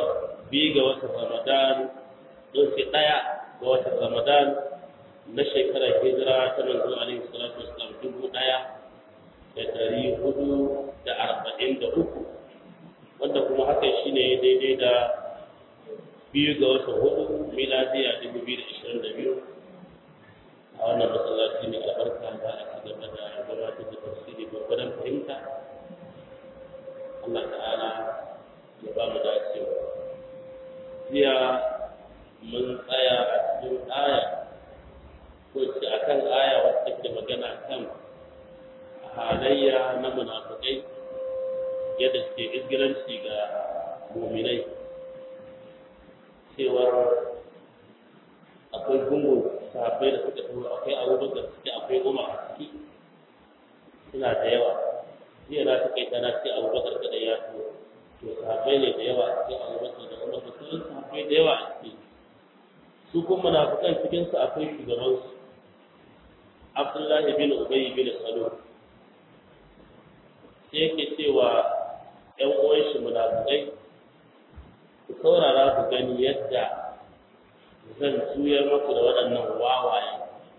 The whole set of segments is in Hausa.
asabar biyu ga watan ramadan ɗauke ɗaya ga watan ramadan na shekarar hijira ta manzo alaihi salatu wasalam dubu ɗaya da ɗari hudu da arba'in da uku wanda kuma hakan shine daidai da biyu ga watan hudu miladiya dubu biyu da ashirin da biyu a wannan masallaci mai albarka za a ci gaba da gabatar da tafsiri gwargwadon fahimta Allah ta'ala ya ba mu dacewa jiya mun tsaya a cikin aya ko ce a kan aya wacce ke magana kan halayya na munafikai yadda suke izgiranci ga muminai cewar akwai gungun sahabbai da suka taho akwai abubakar suke akwai umar a ciki suna da yawa jiya na ta kai tana ce abubakar kada ya taho to sahabbai ne da yawa a cikin abubakar da umar da sauran sahabbai da yawa a ciki su kuma munafikan cikin su akwai shugaban su abdullahi bin ubay bin salul sai yake cewa ƴan uwan shi munafikai ku saurara ku gani yadda zan juyar maku da waɗannan wawaye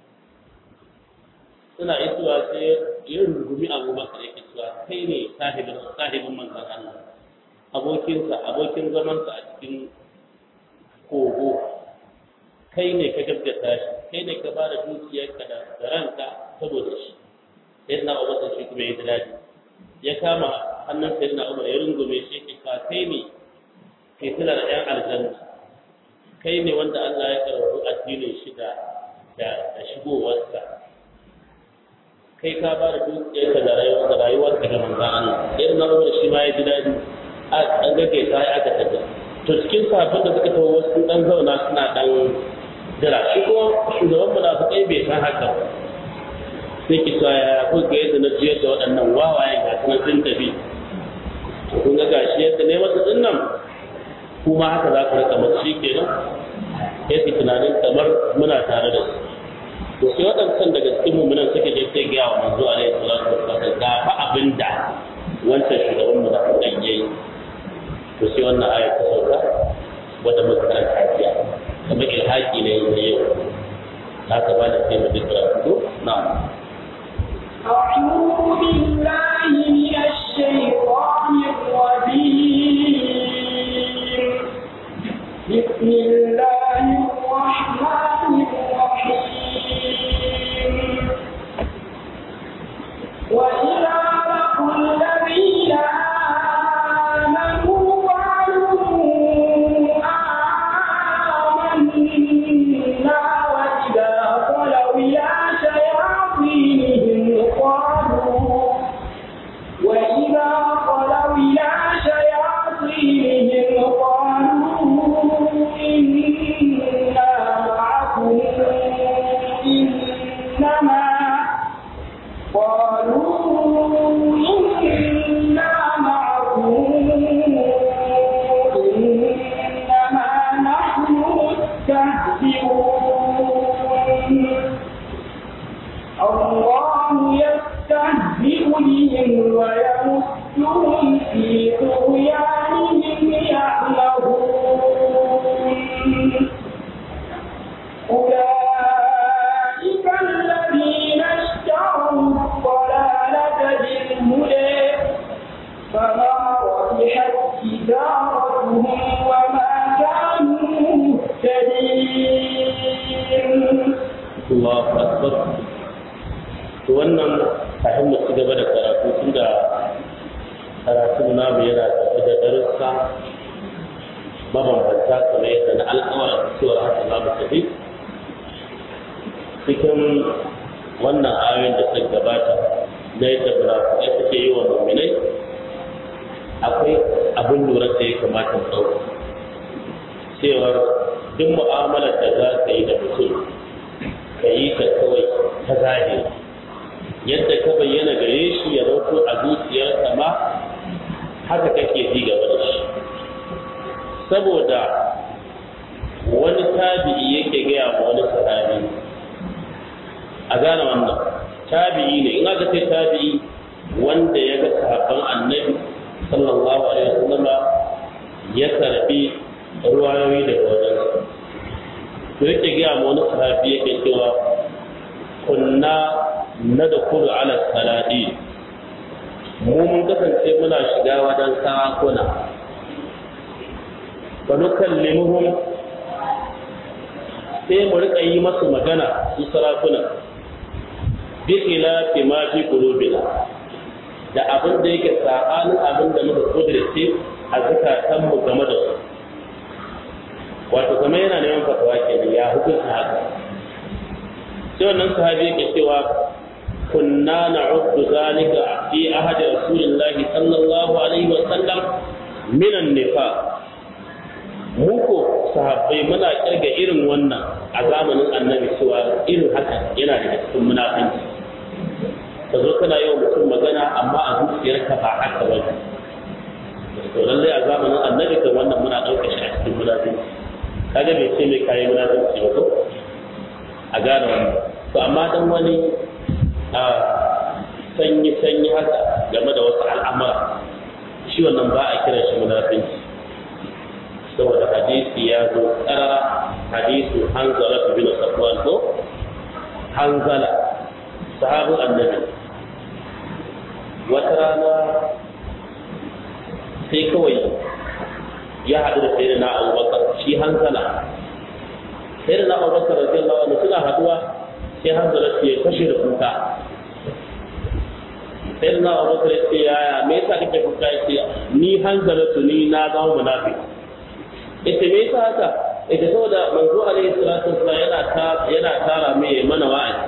suna isuwa sai ya rungumi abubakar yake cewa kai ne sahibin sahibin manzon Allah abokinsa abokin zamansa a cikin kogo kai ne ka gaskata shi kai ne ka bada dukiyarka da ranka saboda shi sai na abubakar shi kuma ya ji daɗi ya kama hannun sai na umar ya rungume shi yake cewa kai ne kai tana da ƴan aljanna kai ne wanda Allah ya karɓi addinin shi da da shigowarsa kai ka ba da dukiyarka da rayuwar da rayuwarka ga manzon Allah irin na Umar shi ma ya ji dadi a an gage ta ya aka tada to cikin sahabban da suka tawo wasu dan zauna suna dan jira shi ko shugaban munafikai bai san haka ba sai ki sa ya ko ga yadda na jiyar da waɗannan wawayen ga sunan sun tafi to kun ga gashi yadda ne masa dinnan kuma haka za ku rika masu shi kenan ya fi tunanin kamar muna tare da su to sai waɗancan daga cikin mummunan suka je sai gaya wa manzo alaihi salatu wassalam ga fa abin da wancan shugaban mu da kan yayi to sai wannan aya ta sauka wanda muka karanta jiya kamar ilhaki ne da yau haka ba da sai mu dukkan su na'am أعوذ بالله من الشيطان الرجيم بسم الله الرحمن الرحيم وإذا لقوا الذين آمنوا قالوا آمنا وإذا خلوا إلى شياطينهم قالوا وإذا خلوا إلى شياطينهم قالوا إنا معكم إنما قالوا إنا معكم إنما نحن مستهزئون الله يستهزئ بهم ويمدهم في طغيانهم يعمهون أولئك الذين اشتروا الضلالة بالهدى فما ربحت تجارتهم وما كانوا مهتدين Allahu akbar to wannan kafin mu ci gaba da karatu tunda karatun namu yana tafi da darussa mabambanta kamar yadda na alƙawarin cewar haka za mu tafi cikin wannan ayoyin da suka gabata na yadda munafikai suke yi wa mu'minai akwai abin lura da ya kamata mu ɗauka cewar duk mu'amalar da za ka yi da mutum ka yi ta kawai ta zahiri yadda ka bayyana gare shi ya rauto a zuciyarsa ma haka kake ji gaba da shi saboda wani tabi'i yake gaya ma wani sahabi a gane wannan tabi'i ne in aka ce tabi'i wanda ya ga sahabban annabi sallallahu alaihi wasallama ya karbi ruwayoyi daga wajen to yake gaya ma wani sahabi yake cewa kunna na da kudu ala saladi mu mun kasance muna shiga wajen sarakuna fa nukallimuhum sai mu rika yi masu magana su sarakuna bi khilafi ma fi qulubina da abin da yake sabanin abin da muka kudurce a zakatan mu game da su wato kamar yana neman fatawa kenan ya hukunta haka sai wannan sahabi yake cewa kunna na'uddu zalika fi ahadi rasulillahi sallallahu alaihi wa sallam min an-nifaq muku sahabbai muna kirga irin wannan a zamanin annabi cewa irin haka yana daga cikin munafinci ka zo kana yawan mutum magana amma a zuciyarka ba haka ba to lallai a zamanin annabi kan wannan muna ɗaukar shi a cikin munafinci kaga bai ce mai kayi munafinci ba ko a gane wannan to amma dan wani a sanyi sanyi haka game da wasu al'amura shi wannan ba a kiran shi munafinci saboda hadisi ya zo karara hadisu hanzala bin safwan ko hanzala sahabin annabi wata rana sai kawai ya haɗu da sai da na abubakar shi hanzala sai da na abubakar radiyallahu anhu suna haɗuwa sai hanzala ce kashe da kuka sai da na abubakar ya ce yaya me yasa kake kuka ya ce ni hanzala tu ni na zama munafiki ita me yasa haka ita saboda manzo alaihi salatu wasallam yana ta yana tara mai mana wa'azi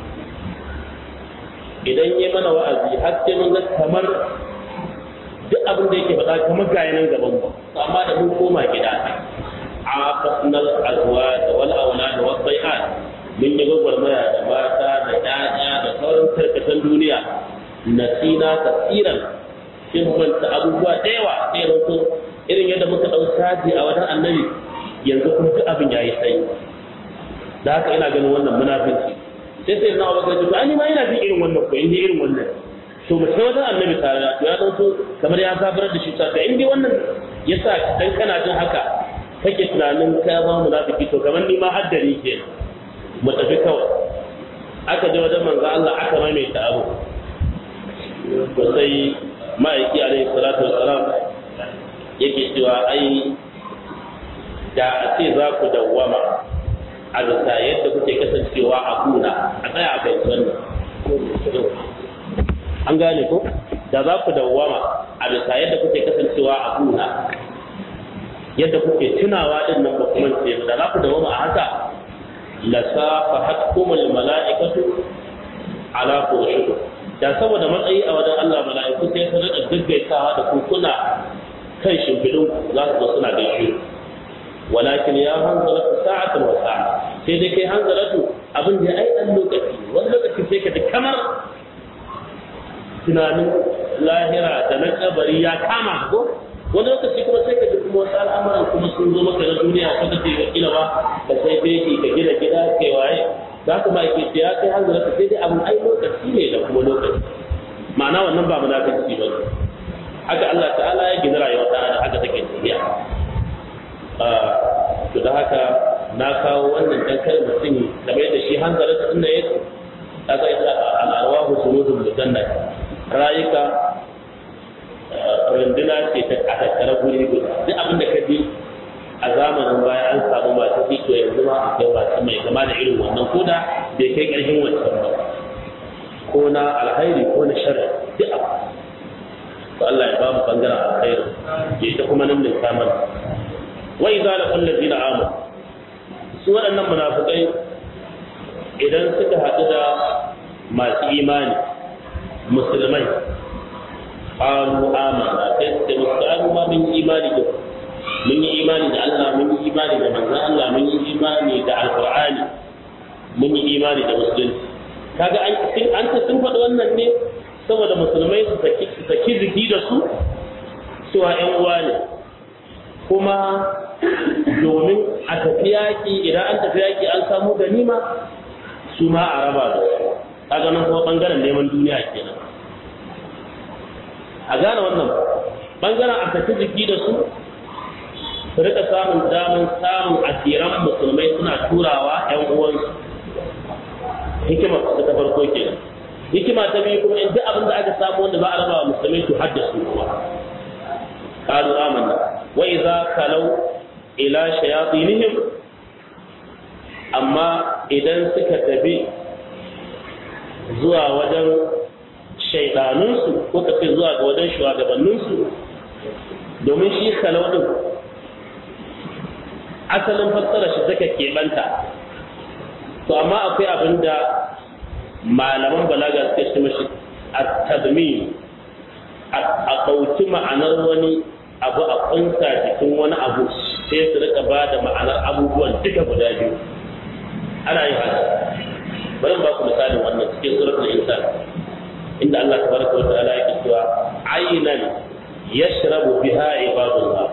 idan yi mana wa'azi har sai mun ga kamar duk abin da yake faɗa kamar ga nan gaban mu amma da mun koma gida a fasnal azwaj wal awlad wa bai'at mun yi gwagwarmaya da mata da ƴaƴa da sauran tarkatan duniya nasina kasiran sai manta abubuwa da yawa sai ranto irin yadda muka ɗau caji a wajen annabi yanzu kuma duk abin ya yi sai da haka ina ganin wannan munafinci sai sai na abubakar ji ai ma ina jin irin wannan ko inda irin wannan to mu sai wajen annabi tare da ya dauko kamar ya zabar da shi ta to in dai wannan yasa dan kana jin haka kake tunanin ka ba munafiki to kamar ni ma haddari ke mu tafi kawai aka je wajen manzo Allah aka maimaita abu to sai ma'aiki alaihi salatu wassalam yake cewa ai da a ce za ku dawwama a zata yadda kuke kasancewa a kuna a tsaya a bai wannan an gane ko da za ku dawwama a bisa yadda kuke kasancewa a kuna yadda kuke tunawa din nan ba kuma ce da za ku dawwama a haka la safahatkumul mala'ikatu ala furushikum da saboda matsayi a wajen Allah mala'iku sai su rika gaggaitawa da ku kuna kan shimfiɗin za su zo suna gaishe walakin ya hanzala sa'atan wa sa'a sai dai kai hanzalatu abin da ai dan lokaci wani lokaci sai ka ji kamar tunanin lahira da na kabari ya kama ko wani lokaci kuma sai ka ji kuma wasu al'amuran kuma sun zo maka na duniya ko kace ga kila ba ka sai beki ka gina gida kai waye za ka ma ke ce ya kai hanzalatu sai dai abin ai lokaci ne da kuma lokaci ma'ana wannan ba munafici ba ne haka Allah ta'ala ya gina rayuwar ta da haka take tafiya to da haka na kawo wannan dan kai mutum da bai da shi hanzara ta inda yake kaga ita al'arwahu sunudul mujanna rayuka runduna ce ta a tattara guri guda duk abin da ka bi a zamanin baya an samu masu fito yanzu ma akwai masu mai kama da irin wannan ko da bai kai ƙarfin wancan ba ko na alhairi ko na sharri duk abu to Allah ya ba mu bangaren alkhairi ya ita kuma nan min saman wa idza laqul ladina amanu su waɗannan munafikai idan suka haɗu da masu imani musulmai qalu amanna sai su ce musu an ma mun yi imani da mun yi imani da Allah mun yi imani da manzon Allah mun yi imani da alqur'ani mun yi imani da musulunci kaga an an ta sun faɗi wannan ne saboda musulmai su saki su saki jiki da su cewa ƴan uwa ne kuma domin a tafi yaƙi idan an tafi yaƙi an samu ganima su ma a raba da su kaga nan kuma bangaren neman duniya kenan a gane wannan bangaren a tafi jiki da su su rika samun daman samun asiran musulmai suna turawa ‘yan uwansu hikima ta farko kenan hikima ta biyu kuma in duk abin da aka samu wanda za a raba wa musulmai to haddasu kuma qalu amanna wa idza kalau ila shayatinihim amma idan suka tafi zuwa wajen shaidanunsu ko tafi zuwa ga wajen shugabanninsu domin shi kalau din asalin fassara shi take keɓanta to amma akwai abin da malaman balaga suke shi mashi a tadmin a ɗauki ma'anar wani abu a kunsa jikin wani abu sai su rika ba da ma'anar abubuwan duka guda biyu ana yin haka bari ba ku misalin wannan cikin suratul insan inda Allah tabaraka wa ta'ala yake cewa aynan yashrabu biha ibadullah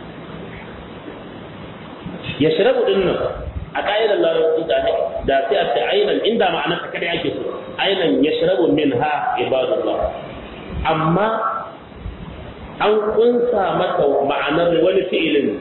yashrabu dinnan a ƙa'idar larabci da da sai a ce ainan inda ma'anar ta kada yake so ainan yashrabu minha ibadullah amma an kunsa mata ma'anar wani fi'ilin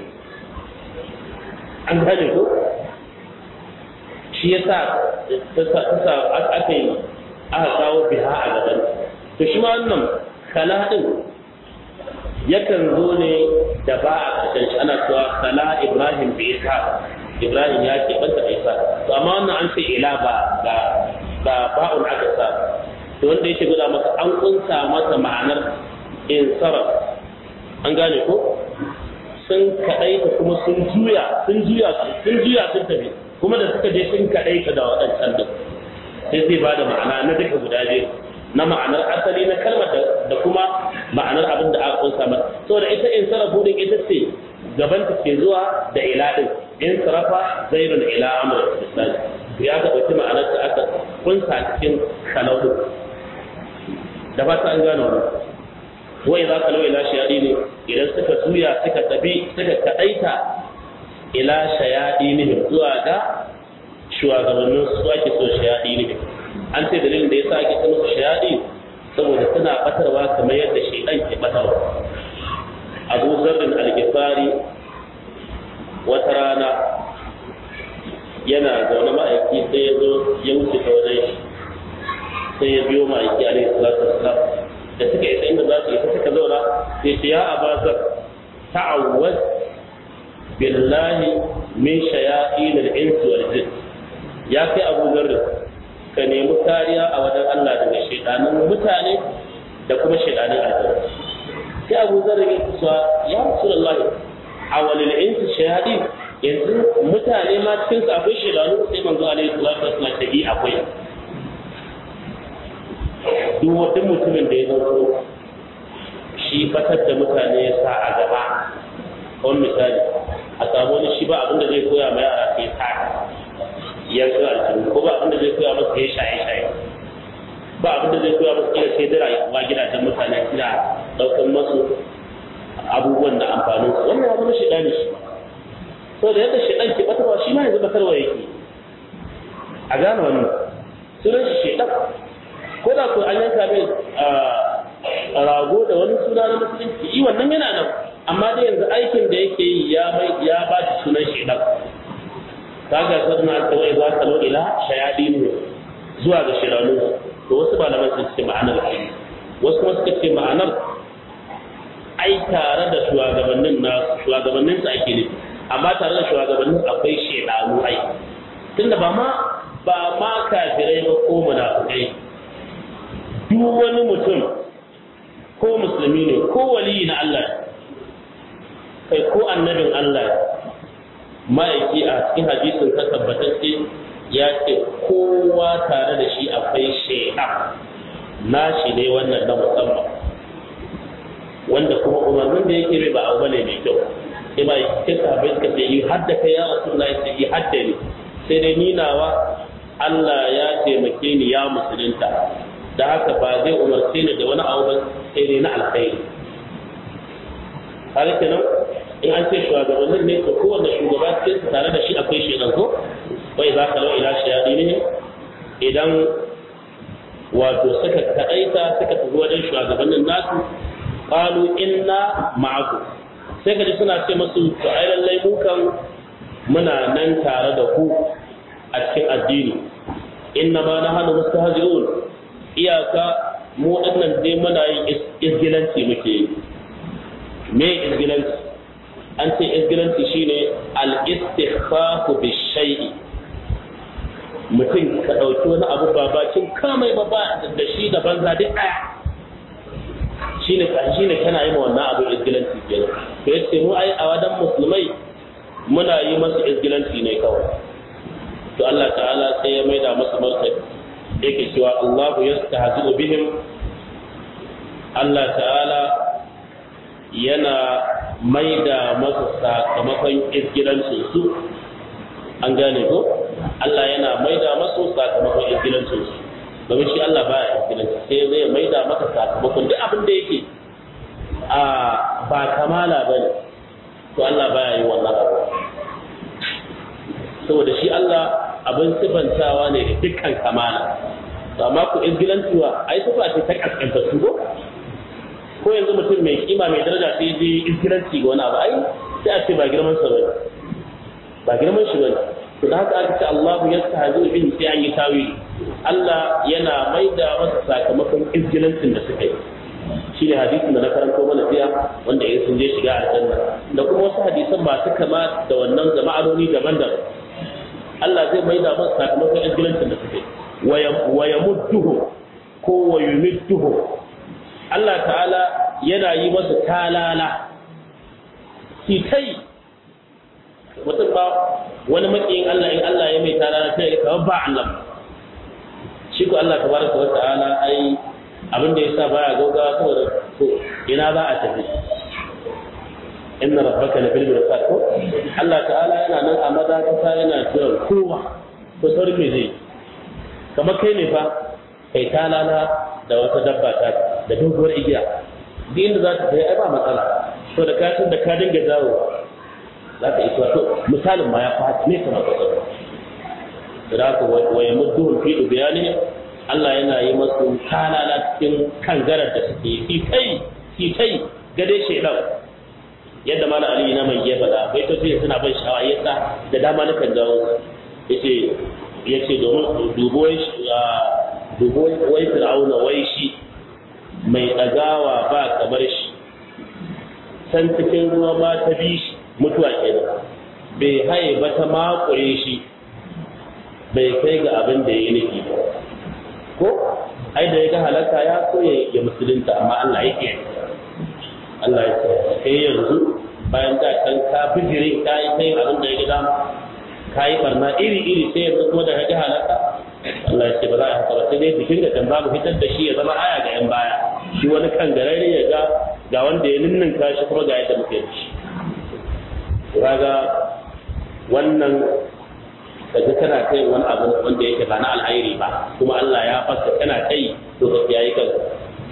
an gane ko shi yasa ta aka yi aka kawo biha a gaban to shi ma wannan kala din yakan zo ne da ba a ƙarshen shi ana cewa kala ibrahim bi isa ibrahim ya ke banta da isa to amma wannan an ce ila ba ba ba ba'un aka sa to wanda yake guda maka an kunsa masa ma'anar insaraf an gane ko sun kaɗaita kuma sun juya sun juya sun juya sun tafi kuma da suka je sun kaɗaita da waɗancan din sai zai ba da ma'ana na duka guda biyu na ma'anar asali na kalmar da kuma ma'anar abin da aka kunsa mata saboda ita in sarafu din ita ce gaban ta ke zuwa da ila din in sarafa zairun ila amr misali ya ga ɗauki ma'anar ta aka kunsa cikin kalaudu da ba ta an gano wannan wai za ka lau ila shayadi ne idan suka juya suka tafi suka kaɗaita ila shayadi ne zuwa ga shugabannin su ake so shayadi ne an ce dalilin da ya sa ake ta musu shayadi saboda suna batarwa kamar yadda shaidan ke batarwa abu zarrin algifari wata rana yana zaune ma'aiki sai ya zo ya wuce ta wajen shi sai ya biyo ma'aiki alaihi salatu wassalam da suka isa inda za su isa suka zauna sai ce ya abazar ta'awwaz billahi min shayatin al-insi wal jin ya kai abu zarrin ka nemi kariya a wajen Allah daga shaidanin mutane da kuma shaidanin aljanna sai Abu Zar ya kusa ya Rasulullahi a walil insu shayadi yanzu mutane ma cikin su akwai shaidanu sai manzo alaihi salatu wasallam ta yi akwai duk wani mutumin da ya zanto shi fatar da mutane ya sa a gaba wani misali a samu wani shi ba abinda zai koya ma yara sai sa yanzu aljanu ko ba abinda zai koya masa ya shaye shaye ba abinda zai koya masa kila sai dira ma gidajen mutane kina daukan masu abubuwan da amfanin su wannan ya zama shaidani shi so da yadda shaidan ke batarwa shi ma yanzu batarwa yake a gane wannan sunan shi shaidan ko da ko an yanka mai rago da wani suna na musulunci yi wannan yana nan amma dai yanzu aikin da yake yi ya mai ya ba shi sunan shaidan kaga sannan aka wai za ka lo ila shayadin zuwa ga shiranu to wasu malaman sun ce ma'anar ai wasu kuma suka ce ma'anar ai tare da shugabannin na shugabannin su ake nufi amma tare da shugabannin akwai shedanu ai tunda ba ma ba ma kafirai ba ko munafikai duk wani mutum ko musulmi ne ko waliyi na Allah kai ko annabin Allah ma'aiki a cikin hadisin ka tabbatacce ya ce kowa tare da shi akwai shaidan nashi ne wannan na musamman wanda kuma umarnin da yake bai ba abu bane mai kyau sai ma yake sahabbai suka ce yi hadda kai ya rasulullahi sai yi hadda ne sai dai ni nawa Allah ya taimake ni ya musulunta da haka ba zai umarce ni da wani abu ba sai dai na alkhairi har kenan in an ce shugabannin ne to kowanne shugaba cikin su tare da shi akwai shaidan ko wai za ka lau ila shayadini idan wato suka kaɗaita suka tafi wajen shugabannin nasu qalu inna ma'aku sai ka ji suna ce masu to ai lallai mu kan muna nan tare da ku a cikin addini inna ma nahnu mustahzi'un iyaka mu dinnan dai muna yin isgilanci muke yi me isgilanci an ce isgilanci shine al-istighfafu bi shay'i mutum ka ɗauki wani abu ba bakin kamai ba ba da shi da banza duk ɗaya shine shine kana yi ma wannan abu isgilanci kenan to yace mu ai a wadan musulmai muna yi masa isgilanci ne kawai to Allah ta'ala sai ya maida masa martani yake cewa Allahu yastahzi'u bihim Allah ta'ala yana maida masa sakamakon isgilancin su an gane ko Allah yana maida masa sakamakon isgilancin su domin shi Allah baya isgilanci sai zai maida masa sakamakon duk abin da yake a ba kamala bane to Allah baya yi wannan abu saboda shi Allah abin sifantawa ne da dukkan kamala to amma ku izgilantuwa ai sifa ce ta kaskanta su ko ko yanzu mutum mai kima mai daraja sai je izgilanci ga wani abu ai sai a ce ba girman sa bane ba girman shi bane to da haka aka ce Allahu yastahzi bihi sai an yi tawili Allah yana maida masa sakamakon izgilancin da suka yi shi ne hadisin da na karanto mana jiya wanda ya sun je shiga aljanna da kuma wasu hadisan masu kama da wannan da ma'anoni daban-daban Allah zai maida masa sakamakon izgilancin da suke wa yamudduhu ko wa yumidduhu Allah ta'ala yana yi masa talala kai mutum ba wani makiyin Allah in Allah ya mai talala sai ya kawo ba Allah shi ko Allah tabaraka wa ta'ala ai abin da yasa baya gaugawa saboda to ina za a tafi inna rabbaka la bil mirsad ko Allah ta'ala yana nan a madakata yana jiran kowa to saurin me zai kamar kai ne fa kai talala da wata dabba ta da doguwar igiya duk inda za ta tafi ai ba matsala to da ka da ka dinga jawo za ka isa to misalin ma ya fata ne kamar ka da haka wa yamudduhum fi dubyani Allah yana yi masu talala cikin kangarar da suke fi kai fi kai gade shaidan yadda mana ali na mai ya faɗa bai to sai suna ban sha'awa yasa da dama na kan jawo yace yace domin dubo dubo wai fir'auna wai shi mai dagawa ba kamar shi san cikin ruwa ma ta bi shi mutuwa kenan bai haye ba ta makure shi bai kai ga abin da ya yi nufi ba ko ai da ya ga halaka ya so ya musulunta amma Allah ya kiyaye Allah ya ce kai yanzu bayan da kan ka bijire ka yi kai abin da ya ga dama ka yi barna iri iri sai yanzu kuma da ga halaka Allah ya ce ba za a haka ba sai dai bikin da kan babu fitar da shi ya zama aya ga yan baya shi wani kan garare ya ga ga wanda ya ninninka shi kuma ga yadda muke da shi kaga wannan kaga kana kai wani abu wanda yake ba na alhairi ba kuma Allah ya fasa kana kai to ka kiyaye kanka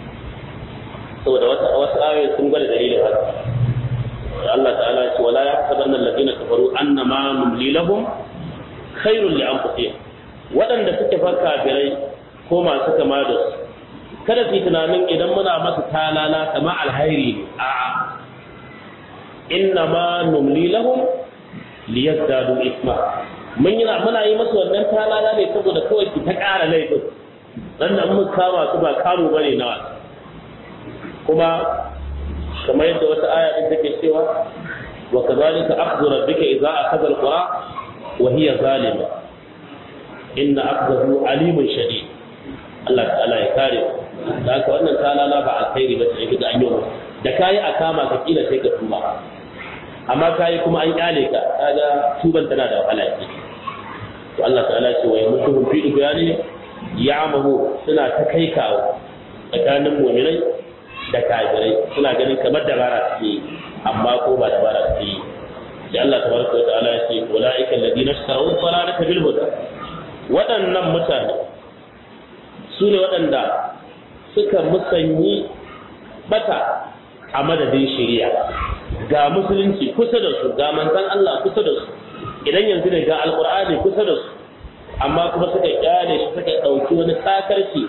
saboda wasu wasu ayoyi sun gwada dalilin haka Allah ta'ala ya ce wala yahsabanna alladhina kafaru annama numli lahum khairul li anfusihim waɗanda suke fa kafirai ko masu kama da su kada su yi tunanin idan muna masa talala kama alhairi ne a'a inna ma numli lahum liyazdadu isma mun yi muna yi masa wannan talala ne saboda kawai ki ta ƙara laifin dan nan mun kama su ba kamu bane na wasu kuma kamar yadda wata aya din take cewa wa kadhalika akhdhu rabbika idza akhadha alqura wa hiya zalima inna akhdahu alimun shadid Allah ta'ala ya kare da haka wannan talala ba alkhairi ba sai ga an yi da kayi a kama ka kila sai ka tuba amma kayi kuma an kyale ka kaga tuban tana da wahala ce to Allah ta'ala ce wa yamutuhum fi dubyani ya'mahu suna ta kai kawo tsakanin mu'minai da kafirai suna ganin kamar dabara suke yi amma ko ba dabara suke yi sai Allah tabaraka wa ta'ala ya ce ulaika alladhina ishtaraw dalalata bil huda waɗannan mutane su ne waɗanda suka musanyi bata a madadin shari'a ga musulunci kusa da su ga manzon Allah kusa da su idan yanzu ne ga alqur'ani kusa da su amma kuma suka kyale shi suka ɗauki wani sakarci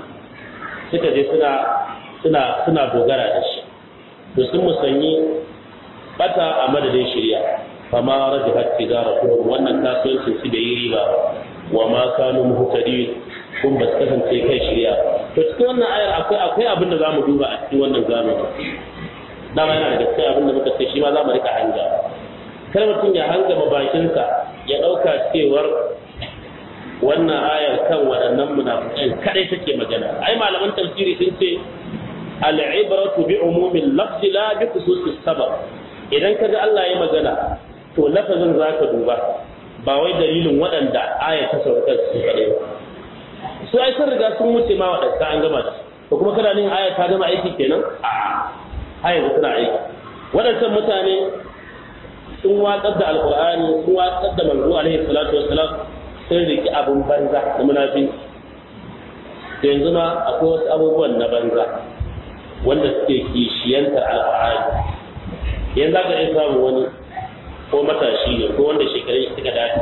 suka je suna suna suna dogara da shi to sun musanyi bata a madadin shirya fama rajahat tijaratuhum wannan kasuwancin su da yi riba wa ma kanu muhtadin kun ba su kasance kai shirya to cikin wannan ayar akwai akwai abin da zamu duba a cikin wannan zamani dama yana da gaskiya abin da muka ce shi ma za mu rika hanga kar mutum ya hanga bakinsa ya ɗauka cewar wannan ayar kan waɗannan munafiqai kadai take magana ai malaman tafsiri sun ce al'ibratu bi umumin lafzi la bi khususis sabab idan kaga Allah ya magana to lafazin zaka duba ba wai dalilin waɗanda aya ta sauka su kadai ba su ai sun riga sun wuce ma waɗanda an gama da to kuma kana nin aya ta gama aiki kenan a har yanzu tana aiki waɗancan mutane sun watsar da alqur'ani sun watsar da manzo alaihi salatu wassalam sun riki abin banza da munafinci da yanzu ma akwai wasu abubuwan na banza wanda suke kishiyantar alƙur'ani yanzu za ka iya samun wani ko matashi ne ko wanda shekarun suka dace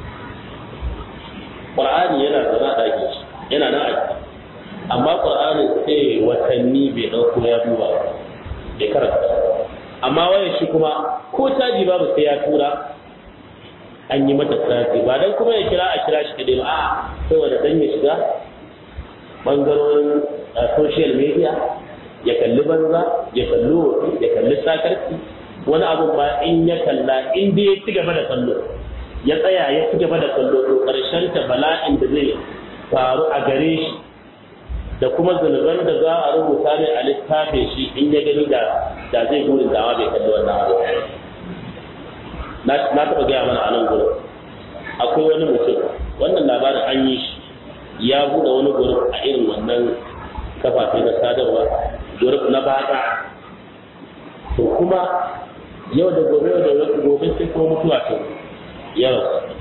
ƙur'ani yana zama a ɗakin shi yana nan aiki amma ƙur'ani sai watanni bai ɗauko ya duba bai karanta amma wayan shi kuma ko caji babu sai ya tura an yi mata sati ba dan kuma ya kira a kira shi kadai ba a'a saboda dan ya shiga bangarorin social media ya kalli banza ya kalli wofi ya kalli sakarci wani abu ba in ya kalla in dai ya ci gaba da kallo ya tsaya ya ci gaba da kallo to karshen ta bala'in da zai faru a gare shi da kuma zunuban da za a rubuta ne a littafin shi in ya gani da da zai burin dawa bai kalli wannan abu na taɓa gaya mana a nan gurin akwai wani mutum wannan labarin an yi shi ya buɗe wani gurin a irin wannan kafafe na sadarwa gurin na bata to kuma yau da gobe yau da gobe sai kuma mutuwa ta yau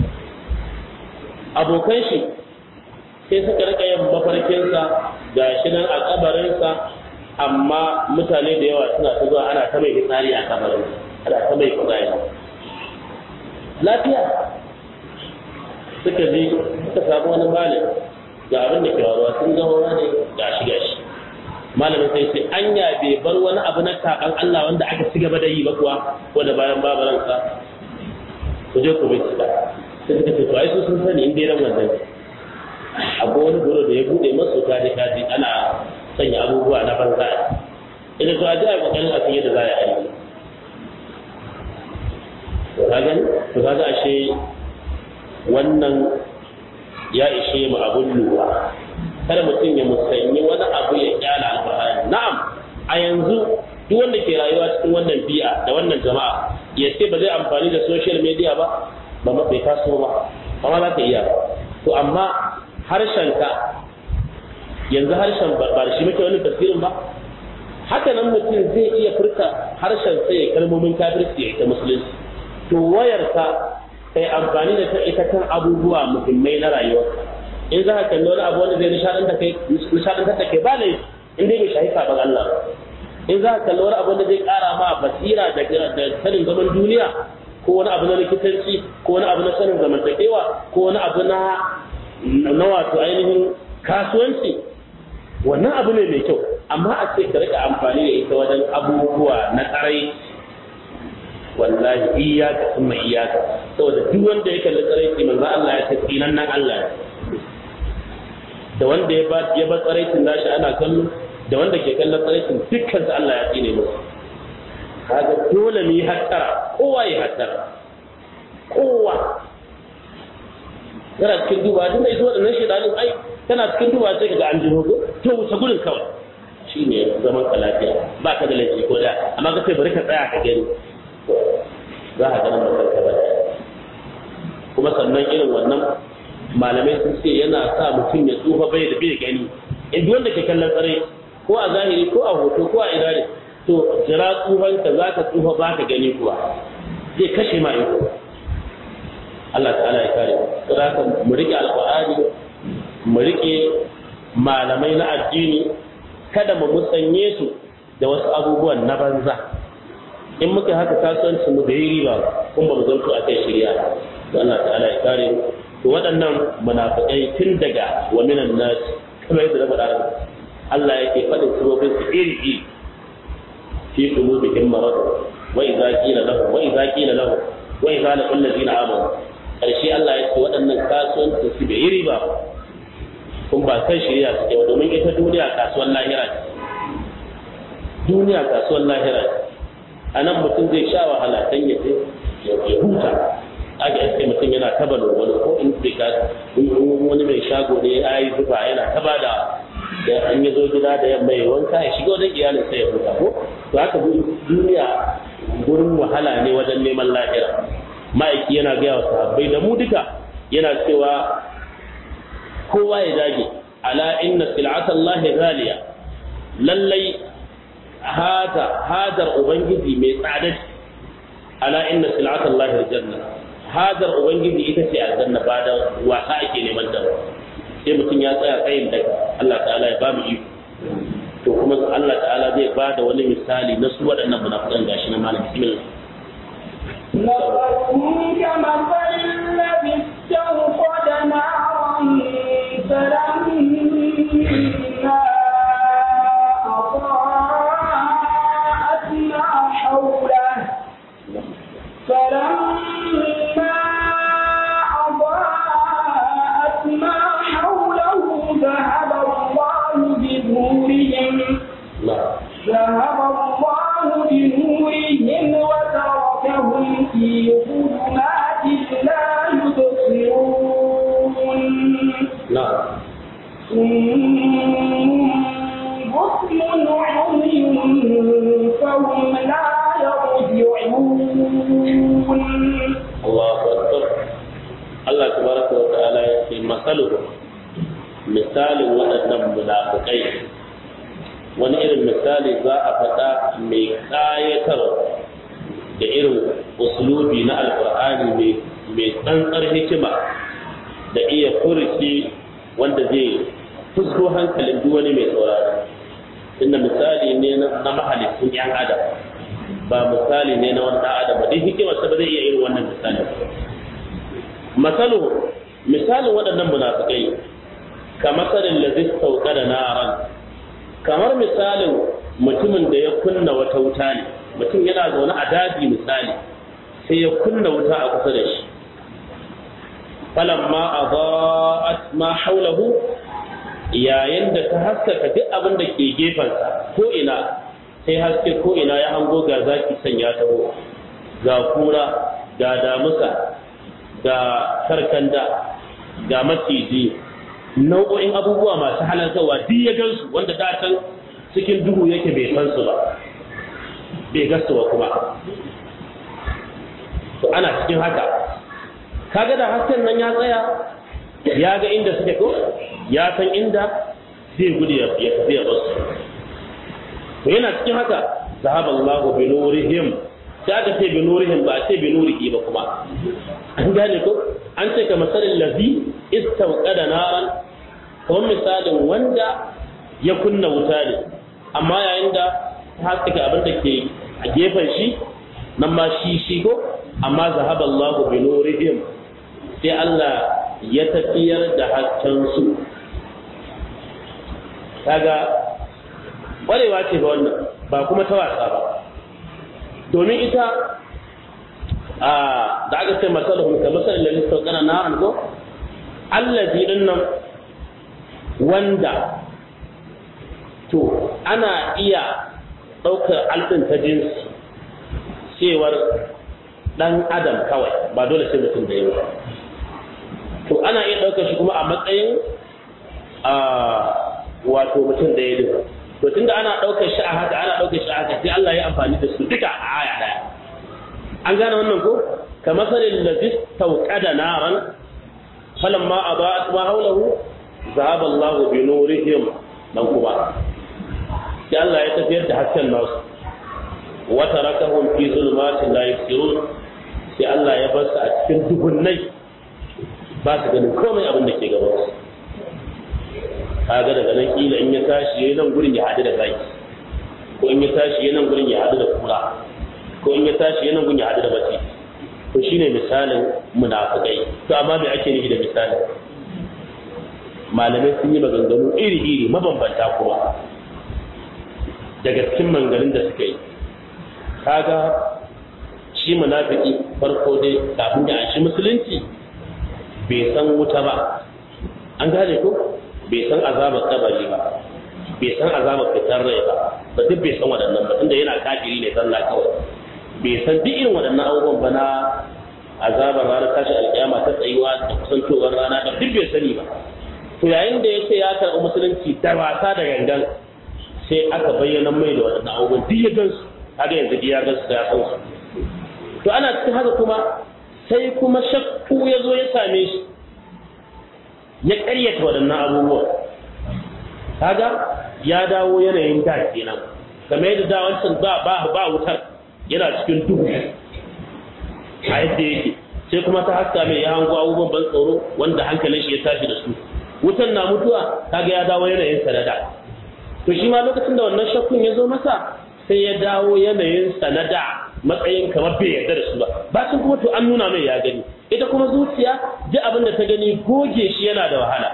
abokan shi sai suka rika yin mafarkinsa ga shi nan a kabarinsa amma mutane da yawa suna ta zuwa ana ta mai fitsari a kabarin ana ta mai fitsari lafiya suka je suka samu wani malami ga abin da ke waruwa sun ga wani ga shi ga shi malamin sai sai anya bai bar wani abu na kakan Allah wanda aka ci gaba da yi ba kuwa wanda bayan babaransa ku je ku bincika sai suka ce to ai su sun sani in dai ran wannan akwai wani goro da ya bude masu kaji kaji ana sanya abubuwa na banza idan to a ji a kokarin a san yadda za a yi to ka gani to kaga ashe wannan ya ishe mu abun lura kada mutum ya musanyi wani abu ya kyala alfahari na'am a yanzu duk wanda ke rayuwa cikin wannan bi'a da wannan jama'a ya ce ba zai amfani da social media ba ba ma bai taso ba amma za ka iya to amma harshenka yanzu harshen ba da shi muke wani tafsirin ba haka nan mutum zai iya furta harshen sai ya kalmomin kafirci ya ita musulunci to wayarka kai amfani da ta ita kan abubuwa muhimmai na rayuwarka in za ka kalli wani abu wanda zai nishadantar da kai ba ne in dai bai shahi sabon Allah in za ka kalli wani abu wanda zai kara ma basira da sanin zaman duniya ko wani abu na likitanci ko wani abu na sanin zamantakewa ko wani abu na na wato ainihin kasuwanci wannan abu ne mai kyau amma a ce ka rika amfani da ita wajen abubuwa na tsarai wallahi iyaka kuma iyaka saboda duk wanda ya kalli tsaraici manzo Allah ya ce tsinan nan Allah da wanda ya ba ya ba tsaraicin nashi ana kallo da wanda ke kallon tsaraicin dukkan su Allah ya tsine musu kaga dole mu yi hattara kowa ya hattara kowa kana cikin duba tunda ita waɗannan shaidanin ai kana cikin duba sai kaga an ji hogo to wuce gurin kawai shine zaman ka lafiya ba ka da laifi ko da amma ka sai bari ka tsaya ka gani za a ganin makarka ba kuma sannan irin wannan malamai sun ce yana sa mutum ya tsufa bai da bai gani in wanda ke kallon tsare ko a zahiri ko a hoto ko a idare to jira tsufanka za ka tsufa ba ka gani kuwa zai kashe ma iko Allah ta'ala ya kare saboda mu rike alqur'ani mu rike malamai na addini kada mu musanye su da wasu abubuwan na banza in muka haka kasuwanci mu da yi riba kun ba mu zanto a kai shirya da Allah ta'ala ya kare to waɗannan munafiqai tun daga wa minan nas kamar yadda na faɗa Allah yake faɗin sabobin su iri iri fi qulubihim marad wa idza qila lahu wa idza qila lahu wa idza laqul ladina amanu karshe Allah ya ce waɗannan kasuwanci su bai yi riba ba kun ba kan shirya suke ba domin ita duniya kasuwar lahira ce duniya kasuwar lahira ce a nan mutum zai sha wahala dan ya ya huta aka iske mutum yana taba wani ko in bai ka wani mai shago ne ya yi zuba yana taba da da an yi zo gida da yamma ya wanka ya shiga wajen iyalin sai ya huta ko to haka duniya gurin wahala ne wajen neman lahira ma'aiki yana gaya wa sahabbai da mu duka yana cewa kowa ya dage ala inna sil'atallahi ghaliya lallai hada hadar ubangiji mai tsada ala inna sil'atallahi aljanna hadar ubangiji ita ce aljanna ba da wasa ake neman ta sai mutum ya tsaya tsayin da Allah ta'ala ya ba mu iko to kuma Allah ta'ala zai ba da wani misali na su waɗannan munafikan gashi na malam bismillah مثلهم كمثل الذي استوقد نارا فلما أضاءت ما حوله فلما أضاءت ما حوله ذهب الله بنورهم ذهب الله بنورهم وتركهم في ظلمات لا يبصرون نعم بكم عمي فهم لا يرجعون Allahu akbar Allah tabaraka wa ta'ala ya ce masaluhu misalin waɗannan munafikai wani irin misali za a faɗa mai ƙayatarwa da irin uslubi na alƙur'ani mai tsantsar hikima da iya furuci wanda zai fusko hankalin duk wani mai sauraro inda misali ne na mahalicin 'yan adam ba misali ne na wani ɗan adam ba dai hikimar sa ba zai iya irin wannan misali masalu misalin waɗannan munafikai ka masalin lazis sauka da naran kamar misalin mutumin da ya kunna wata wuta ne mutum yana zaune a daji misali sai ya kunna wuta a kusa da shi falamma adaat ma haulahu yayin da ta haskaka duk abin da ke gefensa ko ina sai haske ko ina ya hango ga zaki sanya taho ga kura ga damusa ga karkanda ga maciji nau'o'in abubuwa masu halartarwa duk ya gansu wanda da can cikin duhu yake bai san su ba bai gasu ba kuma to ana cikin haka kaga da hasken nan ya tsaya ya ga inda suke ko ya san inda zai gudu ya tafi ya basu to yana cikin haka zahaba Allahu bi nurihim sai aka ce bi nurihim ba a ce bi nurihi ba kuma an gane ko an ce ka masalin lazi istawqada naran kamar misalin wanda ya kunna wuta ne amma yayin da ta haskaka abin da ke a gefen shi nan ma shi shi ko amma zahaba Allahu bi nurihim sai Allah ya tafiyar da hasken su kaga ƙwarewa ce ba wannan ba kuma ta wasa ba domin ita a da aka ce masalahun ka masalin lalisa sauƙana na an ko allazi din nan wanda to ana iya ɗaukar alɗin ta jinsi cewar ɗan adam kawai ba dole sai mutum da yawa to ana iya ɗaukar shi kuma a matsayin wato mutum da ya duka to tunda ana ɗaukar shi a haka ana ɗaukar shi a haka sai Allah ya amfani da su duka a aya ɗaya an gane wannan ko kamar sanin da zis tauƙada naran falamma adaat ma hawlahu zahaba Allah bi nurihim dan kuma sai Allah ya tafiyar da hasken nasu wa tarakahum fi zulmatin la yusirun sai Allah ya bar su a cikin duhunnai ba su ganin komai abin da ke gaban su kaga daga nan kila in ya tashi yayin nan gurin ya hadu da zaki ko in ya tashi yayin nan gurin ya hadu da kura ko in ya tashi yayin nan gurin ya hadu da bace to shine misalin munafikai to amma me ake nufi da misalin malamai sun yi maganganu iri-iri mabambanta kuma daga cikin manganin da suka yi kaga shi munafiki farko dai kafin ya anshi musulunci bai san wuta ba an gane ko bai san azabar kabari ba bai san azabar fitar rai ba ba duk bai san waɗannan ba tunda yana kafiri ne zalla kawai bai san duk irin waɗannan abubuwan ba na azabar ranar tashi alƙiyama ta tsayuwa da kusantowar rana da duk bai sani ba to yayin da ya ce ya karɓi musulunci da wasa da gangan sai aka bayyana mai da waɗannan abubuwan duk ya gansu haka yanzu ya gansu da ya san su to ana cikin haka kuma sai kuma shakku ya zo ya same shi ya ƙaryata waɗannan abubuwan kaga ya dawo yanayin da kenan kamar yadda da wancan ba ba ba wutar yana cikin duhu a yadda yake sai kuma ta haska mai ya hango abubuwan ban tsoro wanda hankalin shi ya tashi da su wutan na mutuwa kaga ya dawo yanayin sanada to shi ma lokacin da wannan shakkun ya zo masa sai ya dawo yanayin sanada matsayin kamar bai yarda da su ba bacin kuma to an nuna mai ya gani ita kuma zuciya duk abin da ta gani goge shi yana da wahala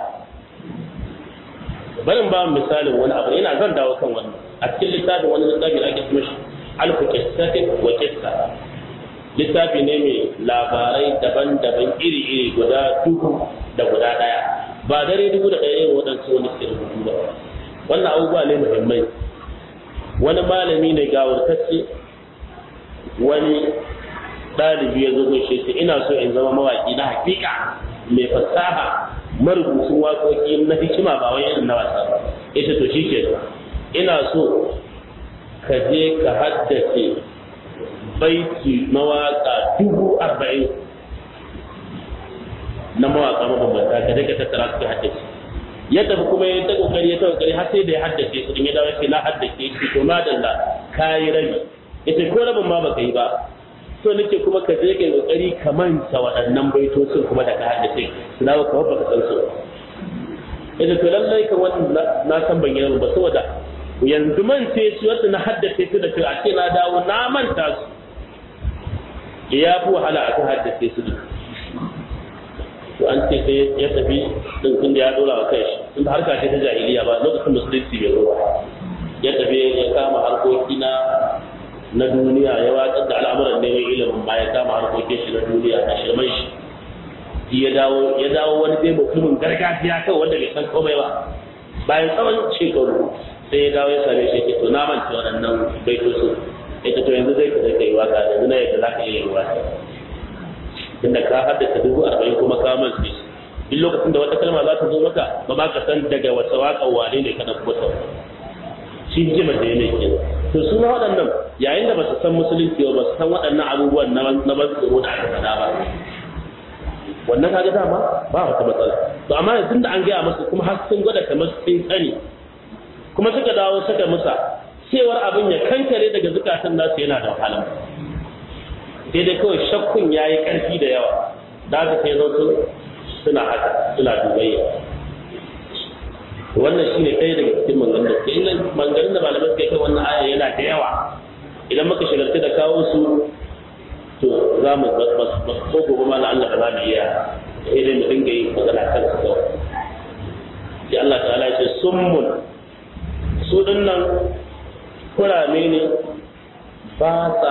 barin ba misalin wani abu ina zan dawo kan wannan a cikin littafin wani littafi da ake kuma shi alfu qissatin wa qissa littafi ne mai labarai daban-daban iri-iri guda dubu da guda daya ba dare dubu da ɗaya yin waɗansu wani suke rubutu ba wannan abubuwa ne muhimmai wani malami ne gawurtacce wani ɗalibi ya zo gaishe shi ina so in zama mawaƙi na hakika mai fasaha marubucin waƙoƙi na hikima ba wai irin na wasa ba ita to shi ke ina so ka je ka haddace baiti mawaƙa dubu arba'in na mawaƙa mabambanta ka je ka tattara su ka haddace ya tafi kuma ya ta kokari ya ta kokari har sai da ya haddace su din ya dawo sai na haddace shi to madalla kayi rabi ita ko rabin ma baka yi ba so nake kuma ka je kai kokari ka manta waɗannan baitocin kuma da ka haddace su dawo kamar baka san su ita to lallai ka wannan na san ban yi ba saboda yanzu mance su wanda na haddace su da a ce na dawo na manta su ya fi wahala a kan haddace su duk to an ce sai ya tafi din tun da ya dora wa kai shi tun da harka ce ta jahiliya ba lokacin musulunci bai zo ba ya tafi ya kama harkoki na na duniya ya watsar da al'amuran neman ilimin ba ya kama harkokin shi na duniya a shirman shi ya dawo ya dawo wani dai mutumin gargajiya kawai wanda bai san komai ba bayan tsawon shekaru sai ya dawo ya same shi ke to na manta waɗannan baitocin ita to yanzu zai ka zai kai waka yanzu na yadda za ka iya yin waka tunda ka haddace dubu arba'in kuma ka mance duk lokacin da wata kalma za ta zo maka ba ma ka san daga wata waka wane ne ka ɗauko ta shi hikimar da ya mai kenan to su ma waɗannan yayin da ba su san musulunci ba su san waɗannan abubuwan na ban tsoro da aka faɗa ba wannan kaga dama ba wata matsala to amma yanzu da an gaya musu kuma har sun gwada kamar sun sani kuma suka dawo suka musa cewar abin ya kankare daga zukatan nasu yana da wahala sai dai kawai shakkun ya yi ƙarfi da yawa da haka sai zautu suna haka suna dubayya wannan shi ne ɗaya daga cikin manganin da ke inda manganin da malamai suka kai wannan aya yana da yawa idan muka shigarci da kawo su to za mu ko gobe ma na Allah da za mu iya sai dai mu dinga yi magana kan su kawai sai Allah ta'ala ya ce summun su dinnan kurame ne ba sa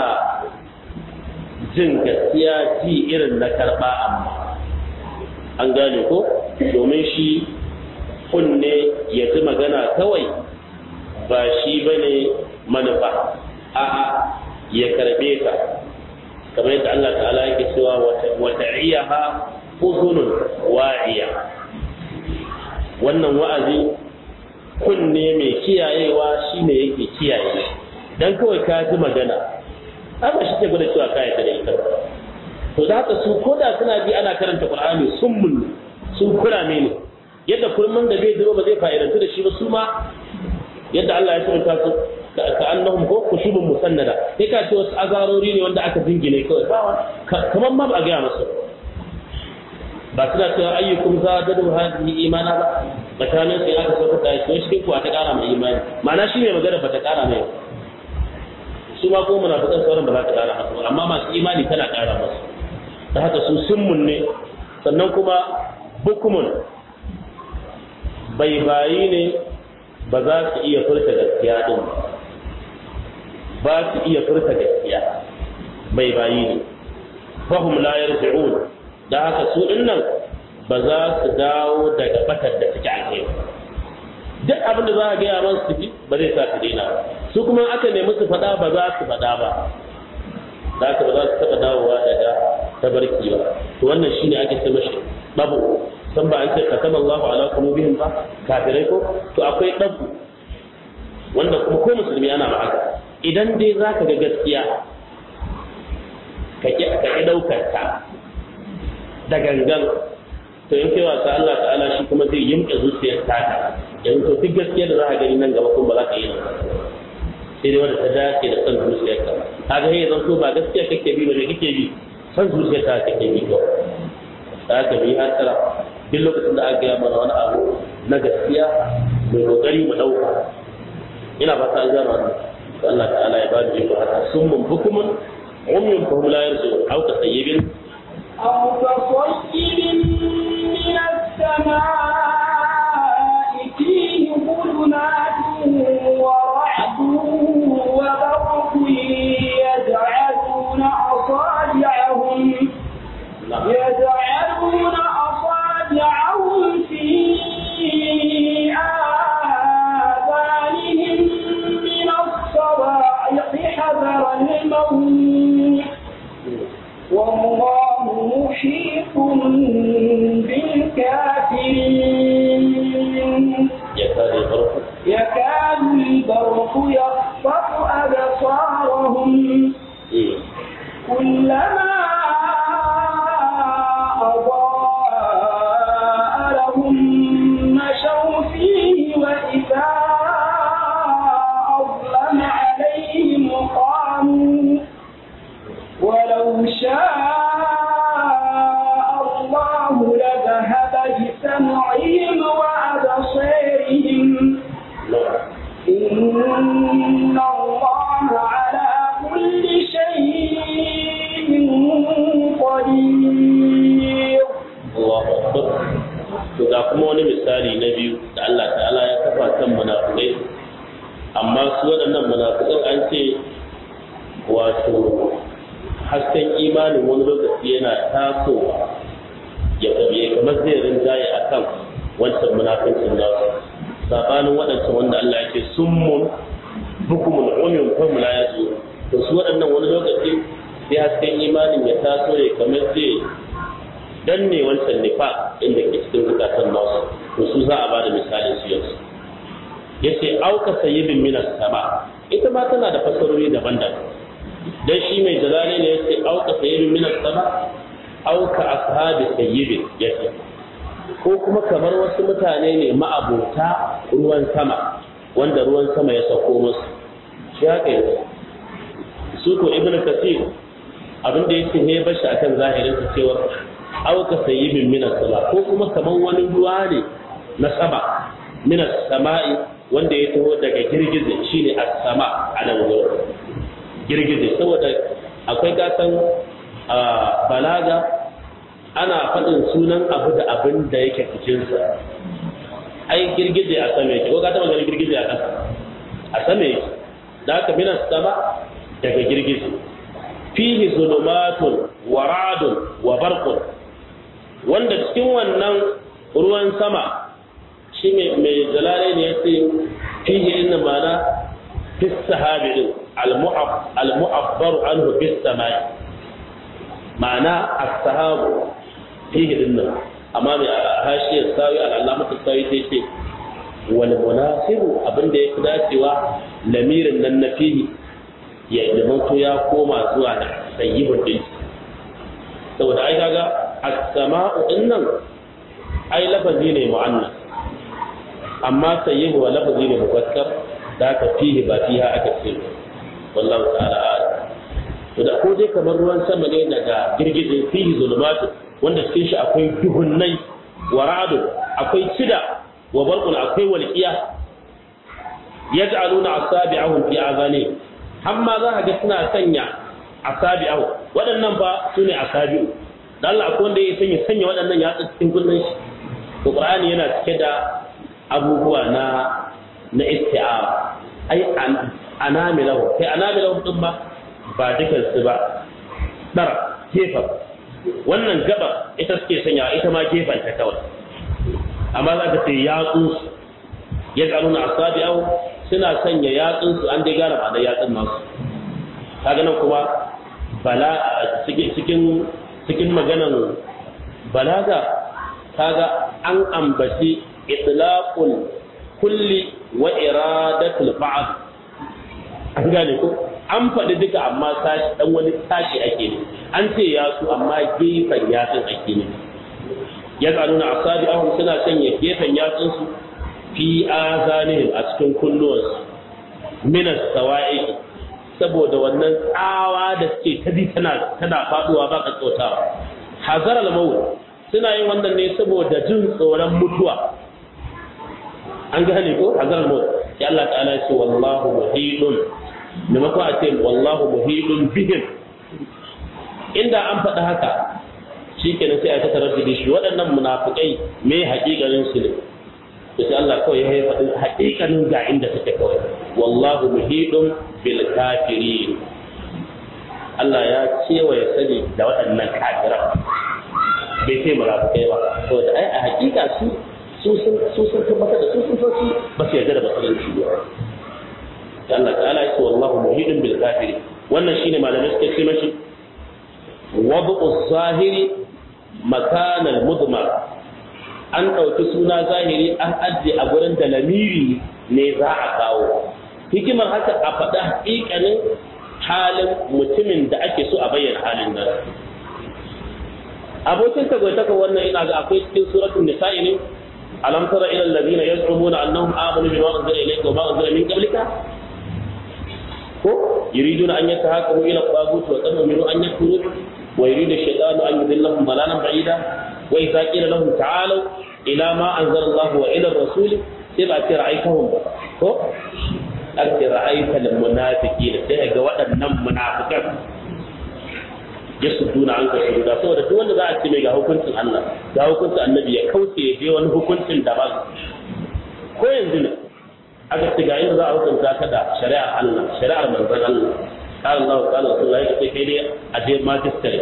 jin gaskiya ji irin na karɓa amma an gane ko domin shi kunne ya ji magana kawai ba shi ba ne manufa a'a ya karbe ka kamar yadda Allah ta'ala yake cewa wata iyaha uzunun wa'iya wannan wa'azi kunne mai kiyayewa shine yake kiyaye dan kawai ka ji magana haka shi ke gwada cewa ka yarda da ita to da haka su ko da suna bi ana karanta qur'ani sun mun sun kurame ne yadda kurman da bai zuba ba zai fa'idantu da shi ba su ma yadda Allah ya tsara su ka annahum ko kushubun musannada sai ka ce wasu azarori ne wanda aka jingine kawai ba kamar ma ba a gaya musu ba suna cewa ayyukum zadadu hadhihi imana ba tsakanin sai aka sauka da shi shi kuwa ta kara mai imani ma'ana shi ne magana ba ta kara mai su ma ko munafikan sauran ba za ta kara musu amma masu imani tana kara musu da haka su summun ne sannan kuma bukumun bai bayi ne ba za su iya furta gaskiya din ba su iya furta gaskiya bai bayi ne fahum la yarji'un da haka su dinnan ba za su dawo daga batar da suke a kai duk abin da za a gaya masu su ji ba zai sa su daina ba su kuma aka nemi su faɗa ba za su faɗa ba da haka ba za su taɓa dawowa daga tabarki ba to wannan shine ake ce mashi dabu san ba an ce katama Allahu ala qulubihim ba kafirai ko to akwai dabu wanda kuma ko musulmi ana ma haka idan dai zaka ga gaskiya ka ki ka ki daukar ta da gangan to in kai wasa Allah ta'ala shi kuma zai yimka zuciyar ta yanzu to duk gaskiya da za ka gani nan gaba kuma ba za ka yi nan sai dai wanda ta dace da son zuciyar ka kaga sai zan so ba gaskiya kake bi ba ne kake bi son zuciyar ta kake bi ko da haka bi hasara duk lokacin da aka gaya mana wani abu na gaskiya mai kokari mu dauka ina ba ta gano wannan Allah ta'ala ya ba da jiko haka summun bukumun umyun fa hum la yarzu aw tasayyibin أو كصيب من السماء فيه ظلمات ورعد وبرق يجعلون أصابعهم يجعلون أصابعهم في آذانهم من الصواعق حذر الموت والله محيط بالكافرين يكاد البرق يكاد البرق يخطف أبصارهم كلما أضاء لهم مشوا فيه وإذا أظلم عليهم قاموا ولو شاء الله لذهب بسمعهم وأبصارهم إن الله على كل شيء قدير Allahu akbar to ga kuma wani misali na biyu da Allah ta'ala ya kafa kan munafikai amma su waɗannan munafikan an ce wato hasken imanin wani lokaci yana tasowa ya kabe kamar zai rinjaye a kan wancan munafincin nasu sabanin waɗancan wanda Allah ya ce summun bukumun umyun fa la yazu to su waɗannan wani lokaci sai hasken imanin ya taso ya kamar zai danne wancan nifa inda ke cikin zukatan nasu to su za a ba da misalin su yanzu yace auka sayyibin minas sama ita ma tana da fasarori daban-daban dan shi mai jalali ne yace auka sayyibin minas sama auka ashabi sayyibin yace ko kuma kamar wasu mutane ne ma'abota ruwan sama wanda ruwan sama ya sauko musu shi haka yanzu su ko ibnu kasir abin da yake ne bashi akan zahirin sa cewa auka sayyibin minas sama ko kuma kaman wani ruwa ne na sama minas sama'i wanda ya taho daga girgize shine as-sama a nan wurin girgize saboda akwai gasan balaga ana faɗin sunan abu da abin da yake cikinsa ai girgize a sama yake ko ka taɓa ganin girgize a ƙasa a sama yake da haka minas sama daga girgize fihi zulumatun wa ra'dun wa barqun wanda cikin wannan ruwan sama shi mai jalare ne ya ce fihi inna mana fi sahabi din al-mu'abbar anhu fi samai ma'ana as-sahabu fihi din nan amma mai hashiyar sawi al-allamatu sawi sai ce wal munasibu abinda ya fi dacewa lamirin nan na fihi ya zamanto ya koma zuwa da sayyibin din saboda ai kaga as-sama'u dinnan ai lafazi ne mu'annas amma sayyibu wa lafazi ne mufassar da ka fihi ba fiha aka ce wallahu ta'ala a'lam to da ko dai kamar ruwan sama ne daga girgije fihi zulumatu wanda cikin shi akwai duhunnai wa ra'du akwai cida wa barqun akwai walqiya yaj'aluna asabi'ahum fi azani amma za ka ga suna sanya asabi'ahu waɗannan ba su ne asabi'u da Allah akwai wanda ya sanya sanya waɗannan yatsa cikin kullun shi to Qur'ani yana cike da abubuwa na na isti'ara ai anamilahu kai anamilahu din ba ba dukan su ba ɗara gefen wannan gaba ita suke sanya ita ma gefen ta kawai amma za ka ce yatsunsu ya ƙaru na asabi au suna sanya yatsunsu an dai gara ba da yatsun nasu kaga nan kuma bala cikin cikin maganan balaga kaga an ambaci itlaqul kulli wa iradatul ba'd an gane ko an faɗi duka amma sashi dan wani sashi ake ne an ce ya su amma gefen yatsun ake ne ya nuna asabi ahun suna sanya gefen yatsun su fi azanihim a cikin kulluwansu minas sawa'i saboda wannan tsawa da suke ta ji tana tana faduwa ba ka tsautawa hazar al-maut suna yin wannan ne saboda jin tsoron mutuwa an gane ko hazar al-maut ya Allah ta'ala ya ce wallahu muhidun maimakon a ce wallahu muhidun bihim inda an faɗi haka shikenan sai a ta tarar da shi waɗannan munafikai me haƙiƙanin su ne to sai Allah kawai ya faɗi haƙiƙanin ga inda take kawai wallahu muhidun bil kafirin Allah ya cewa ya sani da waɗannan kafiran bai ce munafikai ba saboda ai a haƙiƙa su su sun su sun tabbatar da su sun san su ba su yarda da musulunci ba Allah ta'ala ya ce wallahu muhidun bil kafirin wannan shine malamai suke ce mashi wad'u zahiri makanal mudmar an ɗauki suna zahiri an ajiye a gurin da lamiri ne za a kawo hikimar haka a faɗa haƙiƙanin halin mutumin da ake so a bayyana halin nan abokin tagwaitaka wannan ina ga akwai cikin suratul nisa'i ne alam tara ila alladhina yaz'umuna annahum amanu bima unzila ilayka wa ma unzila min qablika ko yuriduna an yatahakamu ila tagut wa qad umiru an yakfuru wa yuridu ash-shaytanu an yudillahum dalalan ba'ida وإذا قيل لهم تعالوا إلى ما أنزل الله وإلى الرسول تبقى ترعيتهم ko ake ra'aita da munafiki da sai ga waɗannan munafikan ya su tuna an ka shiga saboda duk wanda za a ce mai ga hukuncin Allah ga hukuncin annabi ya kauce ya je wani hukuncin da ba ko yanzu ne aka ce ga inda za a hukunta ka da shari'ar Allah shari'ar manzon Allah qala Allah qala Rasulullah ya ce kai dai a je magistrate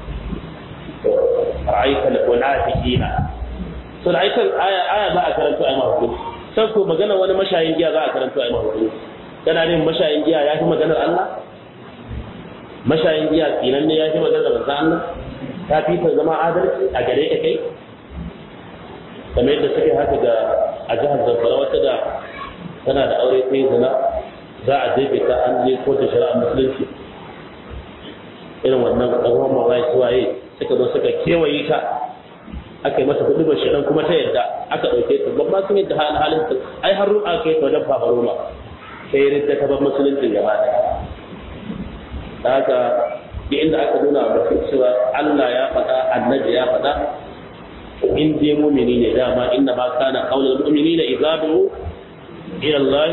ra'aita al-munafiqina so da aikan aya aya za a karanto ayi mahukunci sai ko magana wani mashayin giya za a karanto ayi mahukunci kana ne mashayin giya ya fi maganar Allah mashayin giya tsinan ne ya fi maganar manzo Allah ta fi ta zama adalci a gare ka kai kamar yadda suke haka ga a jihar Zamfara wata da tana da aure ta zina za a jefe ta an je kotu shari'a musulunci irin wannan ɗan mawai suwaye suka zo suka kewaye ta aka yi masa hudu ba shirin kuma ta yadda aka ɗauke ta babba sun yadda halin halin ta ai har ru'a kai ta wajen fafa roma sai ridda ta bar musulunci gaba ɗaya da haka duk inda aka nuna wa mutum cewa Allah ya faɗa annabi ya faɗa in dai mumini ne dama inna ma kana qaulul mu'minina idza du'u ila Allah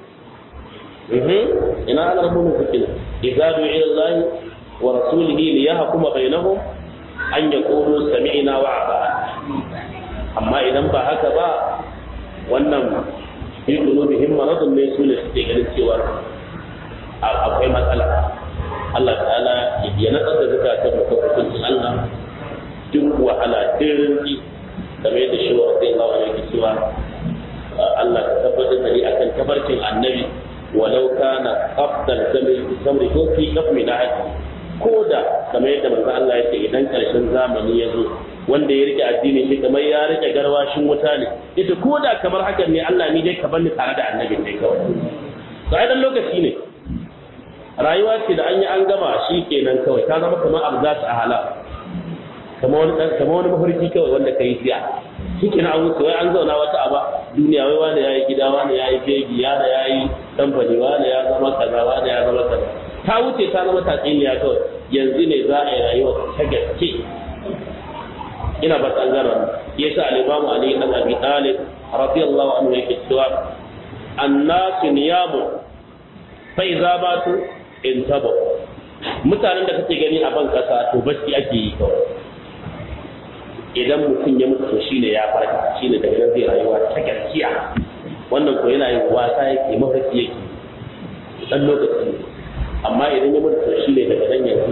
ina ana mu'min fikina idza du'u ila Allah wa rasulihi liyahkuma bainahum an ya ƙoro sami'ina wa ba amma idan ba haka ba wannan fi qulubihim maradun ne su ne suke ganin cewa akwai matsala Allah ta'ala ya natsar da zakatun mu hukuncin Allah duk wahala dirinki kamar yadda shi wa sai Allah yake cewa Allah ka tabbatar da ni akan tabarkin annabi walau kana afdal zamri zamri ko fi kafmi na haji ko da kamar yadda manzo Allah ya ce idan karshen zamani ya zo wanda ya rike addinin shi kamar ya rike garwashin wuta ne ita ko da kamar hakan ne Allah ni dai ka bar ni tare da annabin dai kawai to ai dan lokaci ne rayuwa ce da an yi an gama shi kenan kawai ta zama kamar abu za su a hala kamar wani kamar wani mafarki kawai wanda ka yi siya shi kenan an wuce wai an zauna wata aba duniya wai wani ya yi gida wani ya yi fegi yana ya yi kamfani wani ya zama kaza wani ya zama kaza ta wuce ta zama tatsuniya kawai yanzu ne za a yi rayuwa ta gaske ina ba ta gara ya sa alimamu ali dan abi talib radiyallahu anhu yake cewa annasu niyamu fa idza batu intabu mutanen da kake gani a ban kasa to bacci ake yi kawai idan mutum ya mutu shine ya farka shine daga nan zai rayuwa ta gaskiya wannan ko yana yin wasa yake mafarki yake dan lokaci ne amma idan ya mutu shi ne daga nan yanzu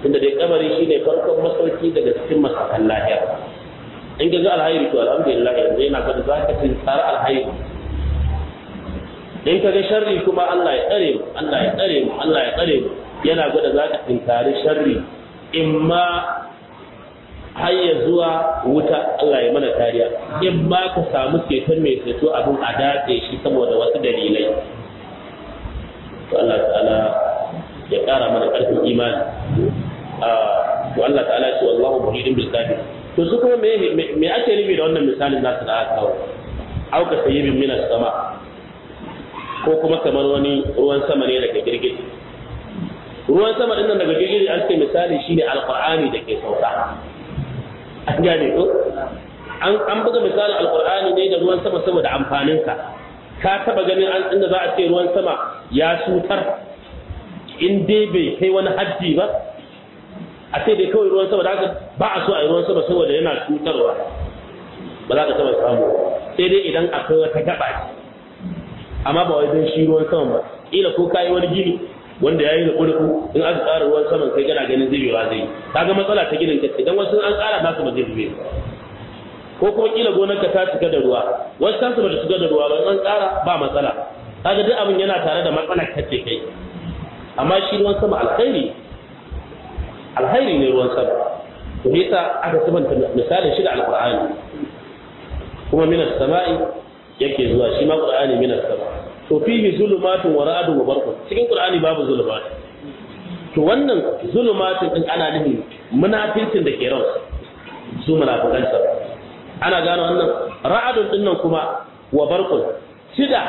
tunda dai kabari shine farkon masauki daga cikin masakan lahira in ga alhairi to alhamdulillah yanzu yana ga za ka tsara alhairi in ka ga sharri kuma Allah ya tsare mu Allah ya tsare mu Allah ya tsare mu yana gwada za ka tinkari sharri in ma har ya zuwa wuta Allah ya mana kariya in ma ka samu ceton mai ceto abin a dace shi saboda wasu dalilai to Allah ta'ala ya kara mana karfin imani to Allah ta'ala ya ce wallahu muhidin bil kafir to su kuma me me ake nufi da wannan misalin nasu da aka kawo auka sayyibin minas sama ko kuma kamar wani ruwan sama ne daga girgije ruwan sama din nan daga girgije an ce misali shine alqur'ani da ke sauka an gane ko an an buga misalin alqur'ani ne da ruwan sama saboda amfanin sa ka taba ganin an inda za a ce ruwan sama ya sutar in dai bai kai wani haddi ba a ce dai kawai ruwan sama da haka ba a so a yi ruwan sama saboda yana cutarwa ba za ka taba samu sai dai idan akwai wata gaba ce amma ba wai don shi ruwan sama ba ila ko kayi wani gini wanda ya yi da kurku in aka ƙara ruwan saman kai kana ganin zubewa zai kaga matsala ta ginin kace dan wasu an ƙara nasu ba zai zube ko kuma kila gonar ka ta cika da ruwa wasu ta su ba ta cika da ruwa ba an ƙara ba matsala kaga duk abin yana tare da matsalar kace kai amma shi ruwan sama alkhairi alkhairi ne ruwan sama to yasa aka sabanta misalin shi da alqur'ani kuma minas sama'i yake zuwa shi ma qur'ani minas sama'i to fihi zulumatun wa ra'dun wa barqun cikin qur'ani babu zulumat to wannan zulumatun din ana nufin munafincin da ke ran su munafikan sa ana gano wannan ra'dun din nan kuma wa barqun tida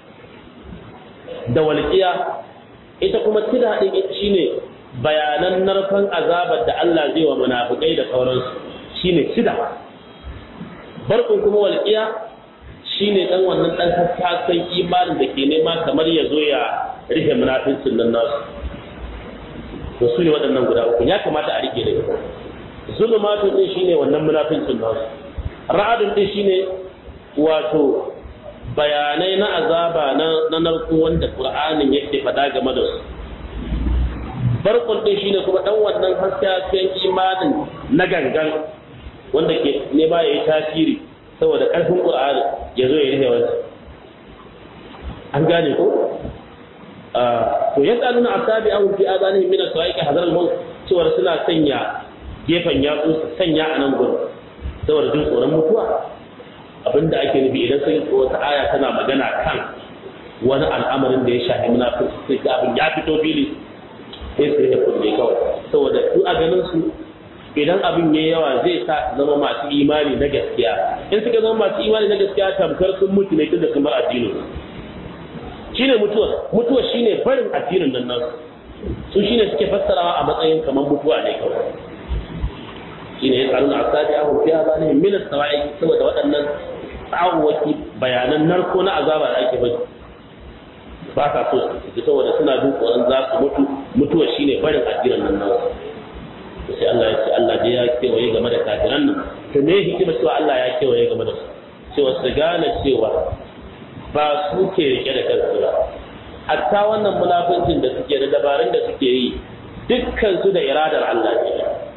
da walqiya ita kuma tida din shine bayanan narfan azabar da Allah zai wa munafikai da sauransu shine tida barqun kuma walqiya shi ne ɗan wannan ɗan hasken imanin da ke nema kamar ya zo ya rufe munafincin nan nasu to su ne waɗannan guda uku ya kamata a rike da ita zulumatu ɗin shi ne wannan munafincin nasu ra'adun ɗin shi ne wato bayanai na azaba na narko wanda ƙur'anin yake faɗa game da su barkun ɗin shi ne kuma ɗan wannan hasken imanin na gangan wanda ke nema ya yi tasiri saboda ƙarfin ƙur'ani ya zo ya rufe wancan an gane ko to ya tsanuna a sabi an fi azanihim min as-sa'iq hadar al-maut cewa suna sanya gefen yatsu su sanya a nan gurin saboda jin tsoron mutuwa abinda ake nufi idan sai wata aya tana magana kan wani al'amarin da ya shafi munafiki sai ga abin ya fito fili sai su rike kunne kawai saboda su a ganin su idan abin ya yawa zai sa su zama masu imani na gaskiya in suka zama masu imani na gaskiya tamkar sun mutu ne tunda sun bar addinin shine mutuwa mutuwa shine barin addinin nan nasu su shine suke fassarawa a matsayin kamar mutuwa ne kawai shine ya tsaruna a sadi ahun fiya ba ne min sawa'i saboda waɗannan tsawaki bayanan narko na azaba da ake bari ba sa so su saboda suna jin tsoron za su mutu mutuwa shine barin addinin nan nasu sai Allah ya ce Allah dai ya kewaye game da kafiran nan to me hikima cewa Allah ya kewaye game da su cewa su gane cewa ba su ke rike da kansu ba hatta wannan munafincin da suke da dabarun da suke yi dukkan su da iradar Allah ne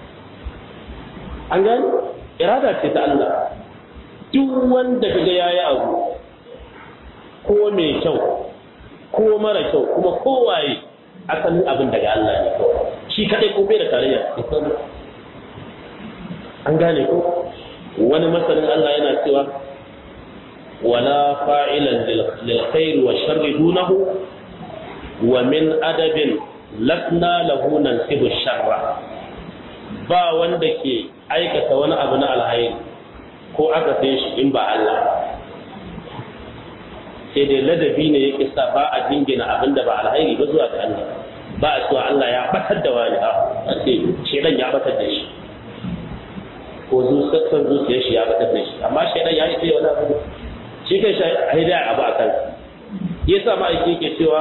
an gani irada ce ta Allah duk wanda kaga yayi abu ko mai kyau ko mara kyau kuma kowaye asalin abin daga Allah ne kawai shi kadai ko bai da tarayya an gane ko wani masanin Allah yana cewa wala fa'ilan lil khair wa sharri dunahu wa min adabin lasna lahu nansibu sharra ba wanda ke aikata wani abu na alhairi ko aka sai shi in ba Allah sai dai ladabi ne yake sa ba a jingina abin da ba alhairi ba zuwa ga Allah ba a cewa Allah ya batar da wani a ce shedan ya batar da shi ko zuciyar zuciyar shi ya batar da shi amma shedan ya yi sai wani abu shi kai shi a hidaya abu a kan ya sa ma'aiki yake cewa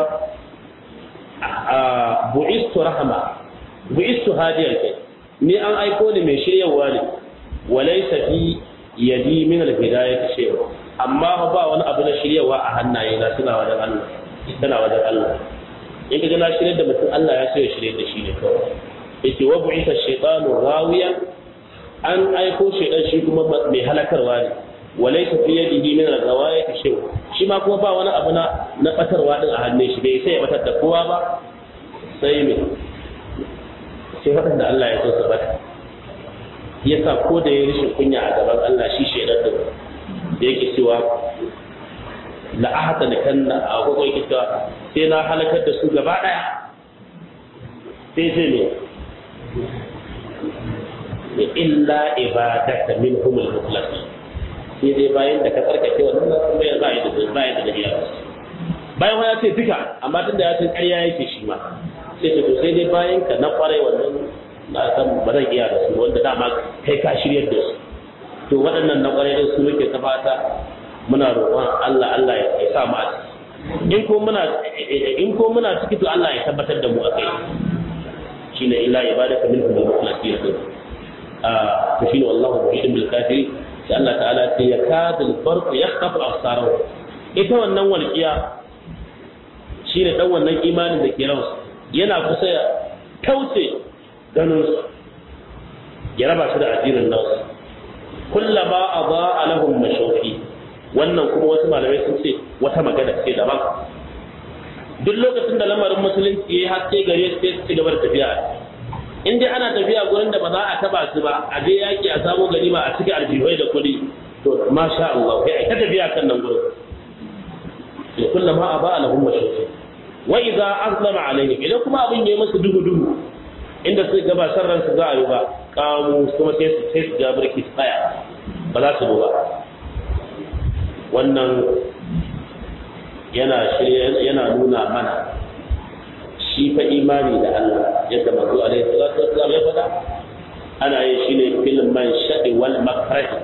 bu'istu rahama bu'istu hadiyar kai ni an aiko ni mai shiryawa ne walaysa fi yadi min al-hidayati shay'un amma ba wani abu na shiryawa a hannaye na suna wajen Allah tana wajen Allah in ka na shirye da mutum Allah ya so ya shirye da shi ne kawai yace wa bu'itha shaytanu rawiyan an aiko shaytan shi kuma mai halakarwa ne walaysa fi yadihi min al-ghawayati shay shi ma kuma ba wani abu na na batarwa din a hannun shi bai sai ya batar da kowa ba sai me sai waɗanda Allah ya so su bata yasa ko da ya rishin kunya a gaban Allah shi shaytan din da yake cewa la ahata da kanna a gogo yake cewa sai na halakar da su gaba daya sai sai ne illa ibadaka minhum al-mukhlasin sai dai bayan da ka tsarkake wannan nan bai za a yi da bai da dahiya bayan wani ya ce duka amma tun da ya ce ƙarya yake shi ma sai ce to sai dai bayan ka na kwarai wannan na san ba zan iya da su wanda dama kai ka shiryar da su to waɗannan na kwarai din su muke ta fata muna roƙon Allah Allah ya sa mu a ciki in ko muna in ko muna ciki to Allah ya tabbatar da mu a kai shine illa ibadaka minhum al-mukhlasin ah to shine wallahu muhidin bil kafiri sai Allah ta'ala sai ya kadul barq yakhtafu absarahu ita wannan walqiya shine dan wannan imanin da ke ransu yana kusa ya kauce ganin su ya raba shi da addinin nasu kullama adaa lahum mashawfi wannan kuma wasu malamai sun ce wata magana ce daban duk lokacin da lamarin musulunci ya haske gare su sai su ci gaba da tafiya in dai ana tafiya gurin da ba za a taba su ba a je yaki a samu ganima a cikin aljihai da kuɗi to masha Allah kai ai ta tafiya kan nan gurin to kullama aba lahum mashruti wa idza azlama alaihim idan kuma abin yayi musu duhu duhu inda su ga ba sarran su za a yi ba kamu kuma sai su sai su ga barki tsaya ba za su ba wannan yana yana nuna mana shi fa imani da Allah yadda manzo alaihi salatu wassalam ya faɗa ana yin shi ne fil man shadi wal makrah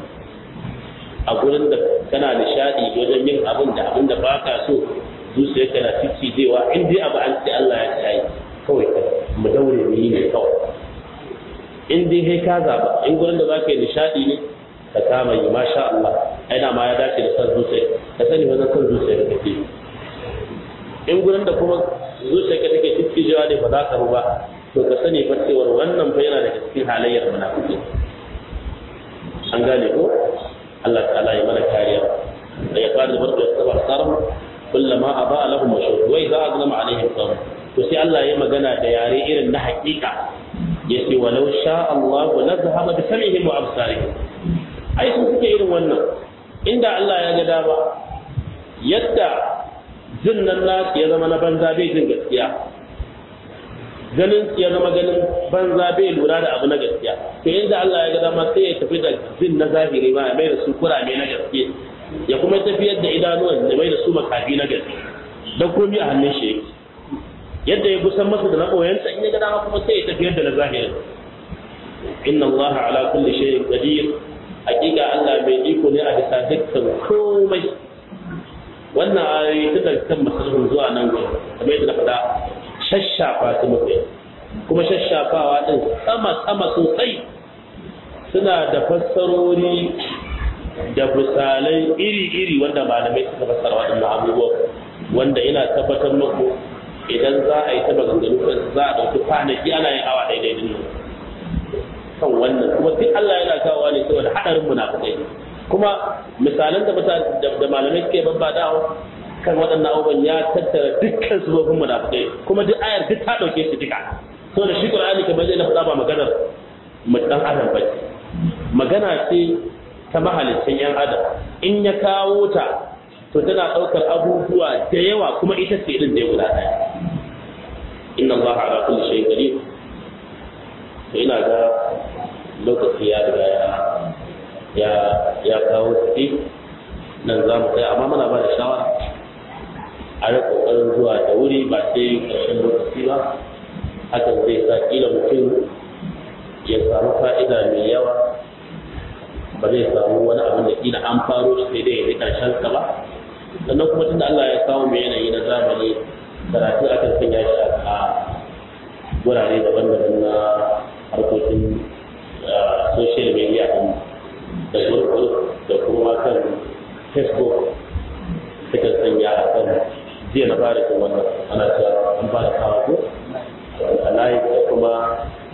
a gurin da kana nishadi wajen yin abin da abin da baka so zuciyarka na ciccijewa in dai abu an ce Allah ya ce ai kawai mu daure mu yi ne kawai in dai kai ka zaba in gurin da zaka yi nishadi ne ka kama yi masha Allah ai da ma ya dace da san zuciya ka sani wannan san zuciya da kake in gurin da kuma zuciyarka take ciccijewa ne ba za ka ba to ka sani fa cewar wannan fa yana daga cikin halayyar munafiki an gane ko Allah ta'ala ya mana kariya da ya fara da barka da sabar sarmu kullama aba lahum mashhur wa idza azlama alaihim qawm to sai Allah ya magana da yare irin na hakika yace walau sha Allah la zahaba bi sam'ihim wa absarihim ai sun suke irin wannan inda Allah ya ga dama yadda jin nan nasu ya zama na banza bai jin gaskiya ganin ya zama ganin banza bai lura da abu na gaskiya to inda Allah ya ga dama sai ya tafi da jin na zahiri ma ya mai da su kurame na gaske ya kuma tafiyar da idanuwan ya mai da su makafi na gaske da komi a hannun shi yake yadda ya gusan masa da na koyansa in ya ga dama kuma sai ya tafiyar da na zahiri inna Allah ala kulli shay'in qadir hakika Allah mai iko ne a bisa dukkan komai wannan ayoyi ta daga kan masalhun zuwa nan gudu kamar yadda na faɗa shashafa su muke kuma shashafawa ɗin sama sama sosai suna da fassarori da misalai iri-iri wanda malamai suka fassara waɗannan abubuwa wanda ina tabbatar muku idan za a yi ta maganganu kan za a ɗauki kwanaki ana yin awa daidai din nan kan wannan kuma duk Allah yana kawo ne saboda haɗarin munafikai kuma misalan da da malamai suke babbadawa kan waɗannan abubuwan ya tattara dukkan sabobin munafikai kuma duk ayar duk ta ɗauke su duka so da shi Qur'ani kamar zai na faɗa ba maganar dan adam ba magana ce ta mahalicin yan adam in ya kawo ta to tana ɗaukar abubuwa da yawa kuma ita ce din da guda ɗaya inna Allah ala kulli shay'in qadir to ina ga lokaci ya riga ya ya ya kawo kuɗi nan za mu kai amma muna ba da shawara a yi ƙoƙarin zuwa da wuri ba sai ƙarshen lokaci ba hakan zai sa ƙila mutum ya samu fa'ida mai yawa ba zai samu wani abin da ƙila an faro shi sai dai ya yi ƙarshen sa ba sannan kuma tunda Allah ya kawo mai yanayi na zamani karatu akan sanya shi a wurare daban-daban na harkokin social media da gurgur da kuma kan facebook suka sanya a kan jiya na fara jin wannan ana cewa an fara kawo ko a layi da kuma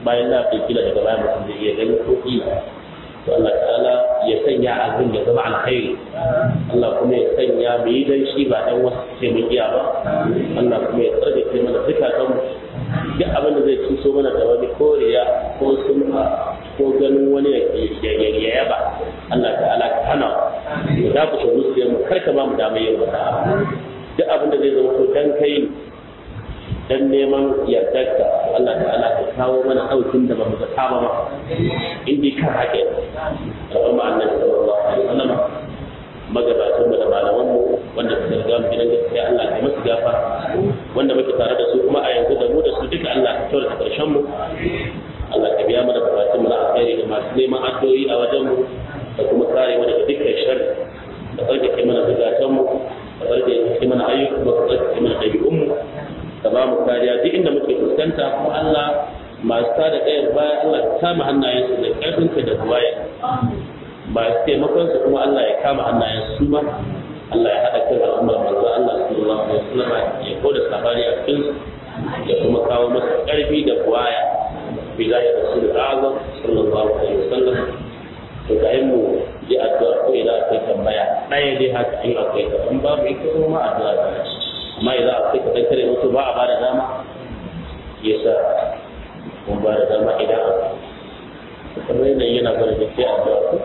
bayan na fi kila daga bayan mutum zai iya gani ko kila to Allah ta'ala ya sanya abin ya zama alkhairi Allah kuma ya sanya mu yi dan shi ba dan wasu ce mun iya ba Allah kuma ya tsarkake mana zukatan mu duk abin da zai cuso mana da wani koriya ko sunfa ko ganin wani ya yaba Allah ta'ala ka hana mu za ku shi zuciyar mu kar ka ba mu damar yin wata duk abin da zai zama to dan kai dan neman yardarka Allah ta'ala ka kawo mana daukin da ba mu zata ba in dai kan hake al'umma annabi sallallahu alaihi wasallam magabatan mu da malaman mu wanda suka riga mu gidan gaskiya Allah ya musu gafa wanda muke tare da su kuma a yanzu da mu da su duka Allah ka kyautata karshen mu Allah ka biya mana bukatun mu na alkhairi da masu neman addu'o'i a wajen mu da kuma kare mu daga dukkan sharri da tsarkake mana zukatan mu da tsarkake mana ayyukan mu da tsarkake mana ɗabi'un mu ka ba mu kariya duk inda muke fuskanta kuma Allah masu tada kayar baya Allah ka kama hannayensu da ƙarfinka da buwaya masu taimakon su kuma Allah ya kama hannayensu su ma Allah ya haɗa kan al'ummar manzo Allah sallallahu alaihi wasallam ya koda sabani a cikin su ya kuma kawo masa ƙarfi da buwaya bi zai rasul azam sallallahu alaihi wasallam to ga mu yi addu'a ko idan akwai tambaya ɗaya dai haka in akwai ta in babu ita kuma addu'a ta amma idan akwai ka kare mutu ba a ba da dama ya sa kun ba da dama idan a kamar yanayi yana gwada da sai addu'a ko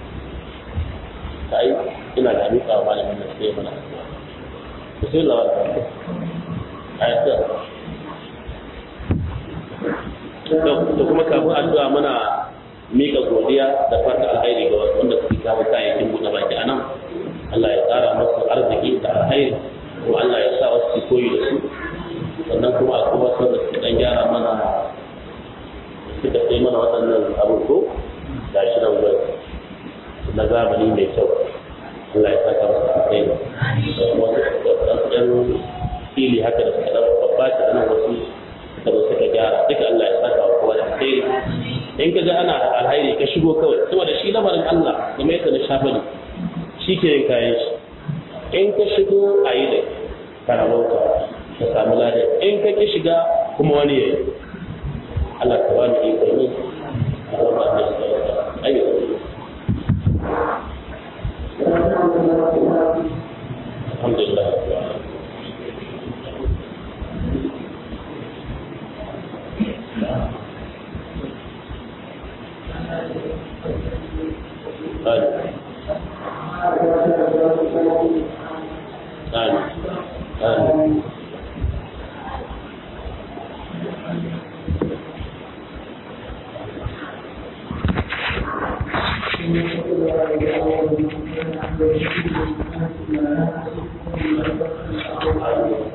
ta yi ina da miƙa wa malamin da sai mana addu'a ku sai lawa da a yi da kuma kafin addu'a muna miƙa godiya da fata alhairi ga wasu wanda suke kawo kayayyakin buɗe baki a nan Allah ya tsara masu arziki da alhairi kuma Allah ya sa wasu koyi da su sannan kuma akwai wasu da suka dan gyara mana suka sai mana waɗannan abubuwa da shi nan gwai na zamani mai kyau Allah ya saka masu kai da kuma wasu ɗan fili haka da suka ɗan babbata a nan wasu suka zo suka gyara duka Allah ya saka wa kowa da alheri in ka ga ana alhairi ka shigo kawai saboda shi lamarin Allah game yadda na shafa ne shi ke yin kayan shi in ka shigo a yi da karamauta ka samu lada in ka ki shiga kuma wani yayi Allah ka bani iko ne a zama a nan da ayyuka alhamdulillah آمين آمين Thank you.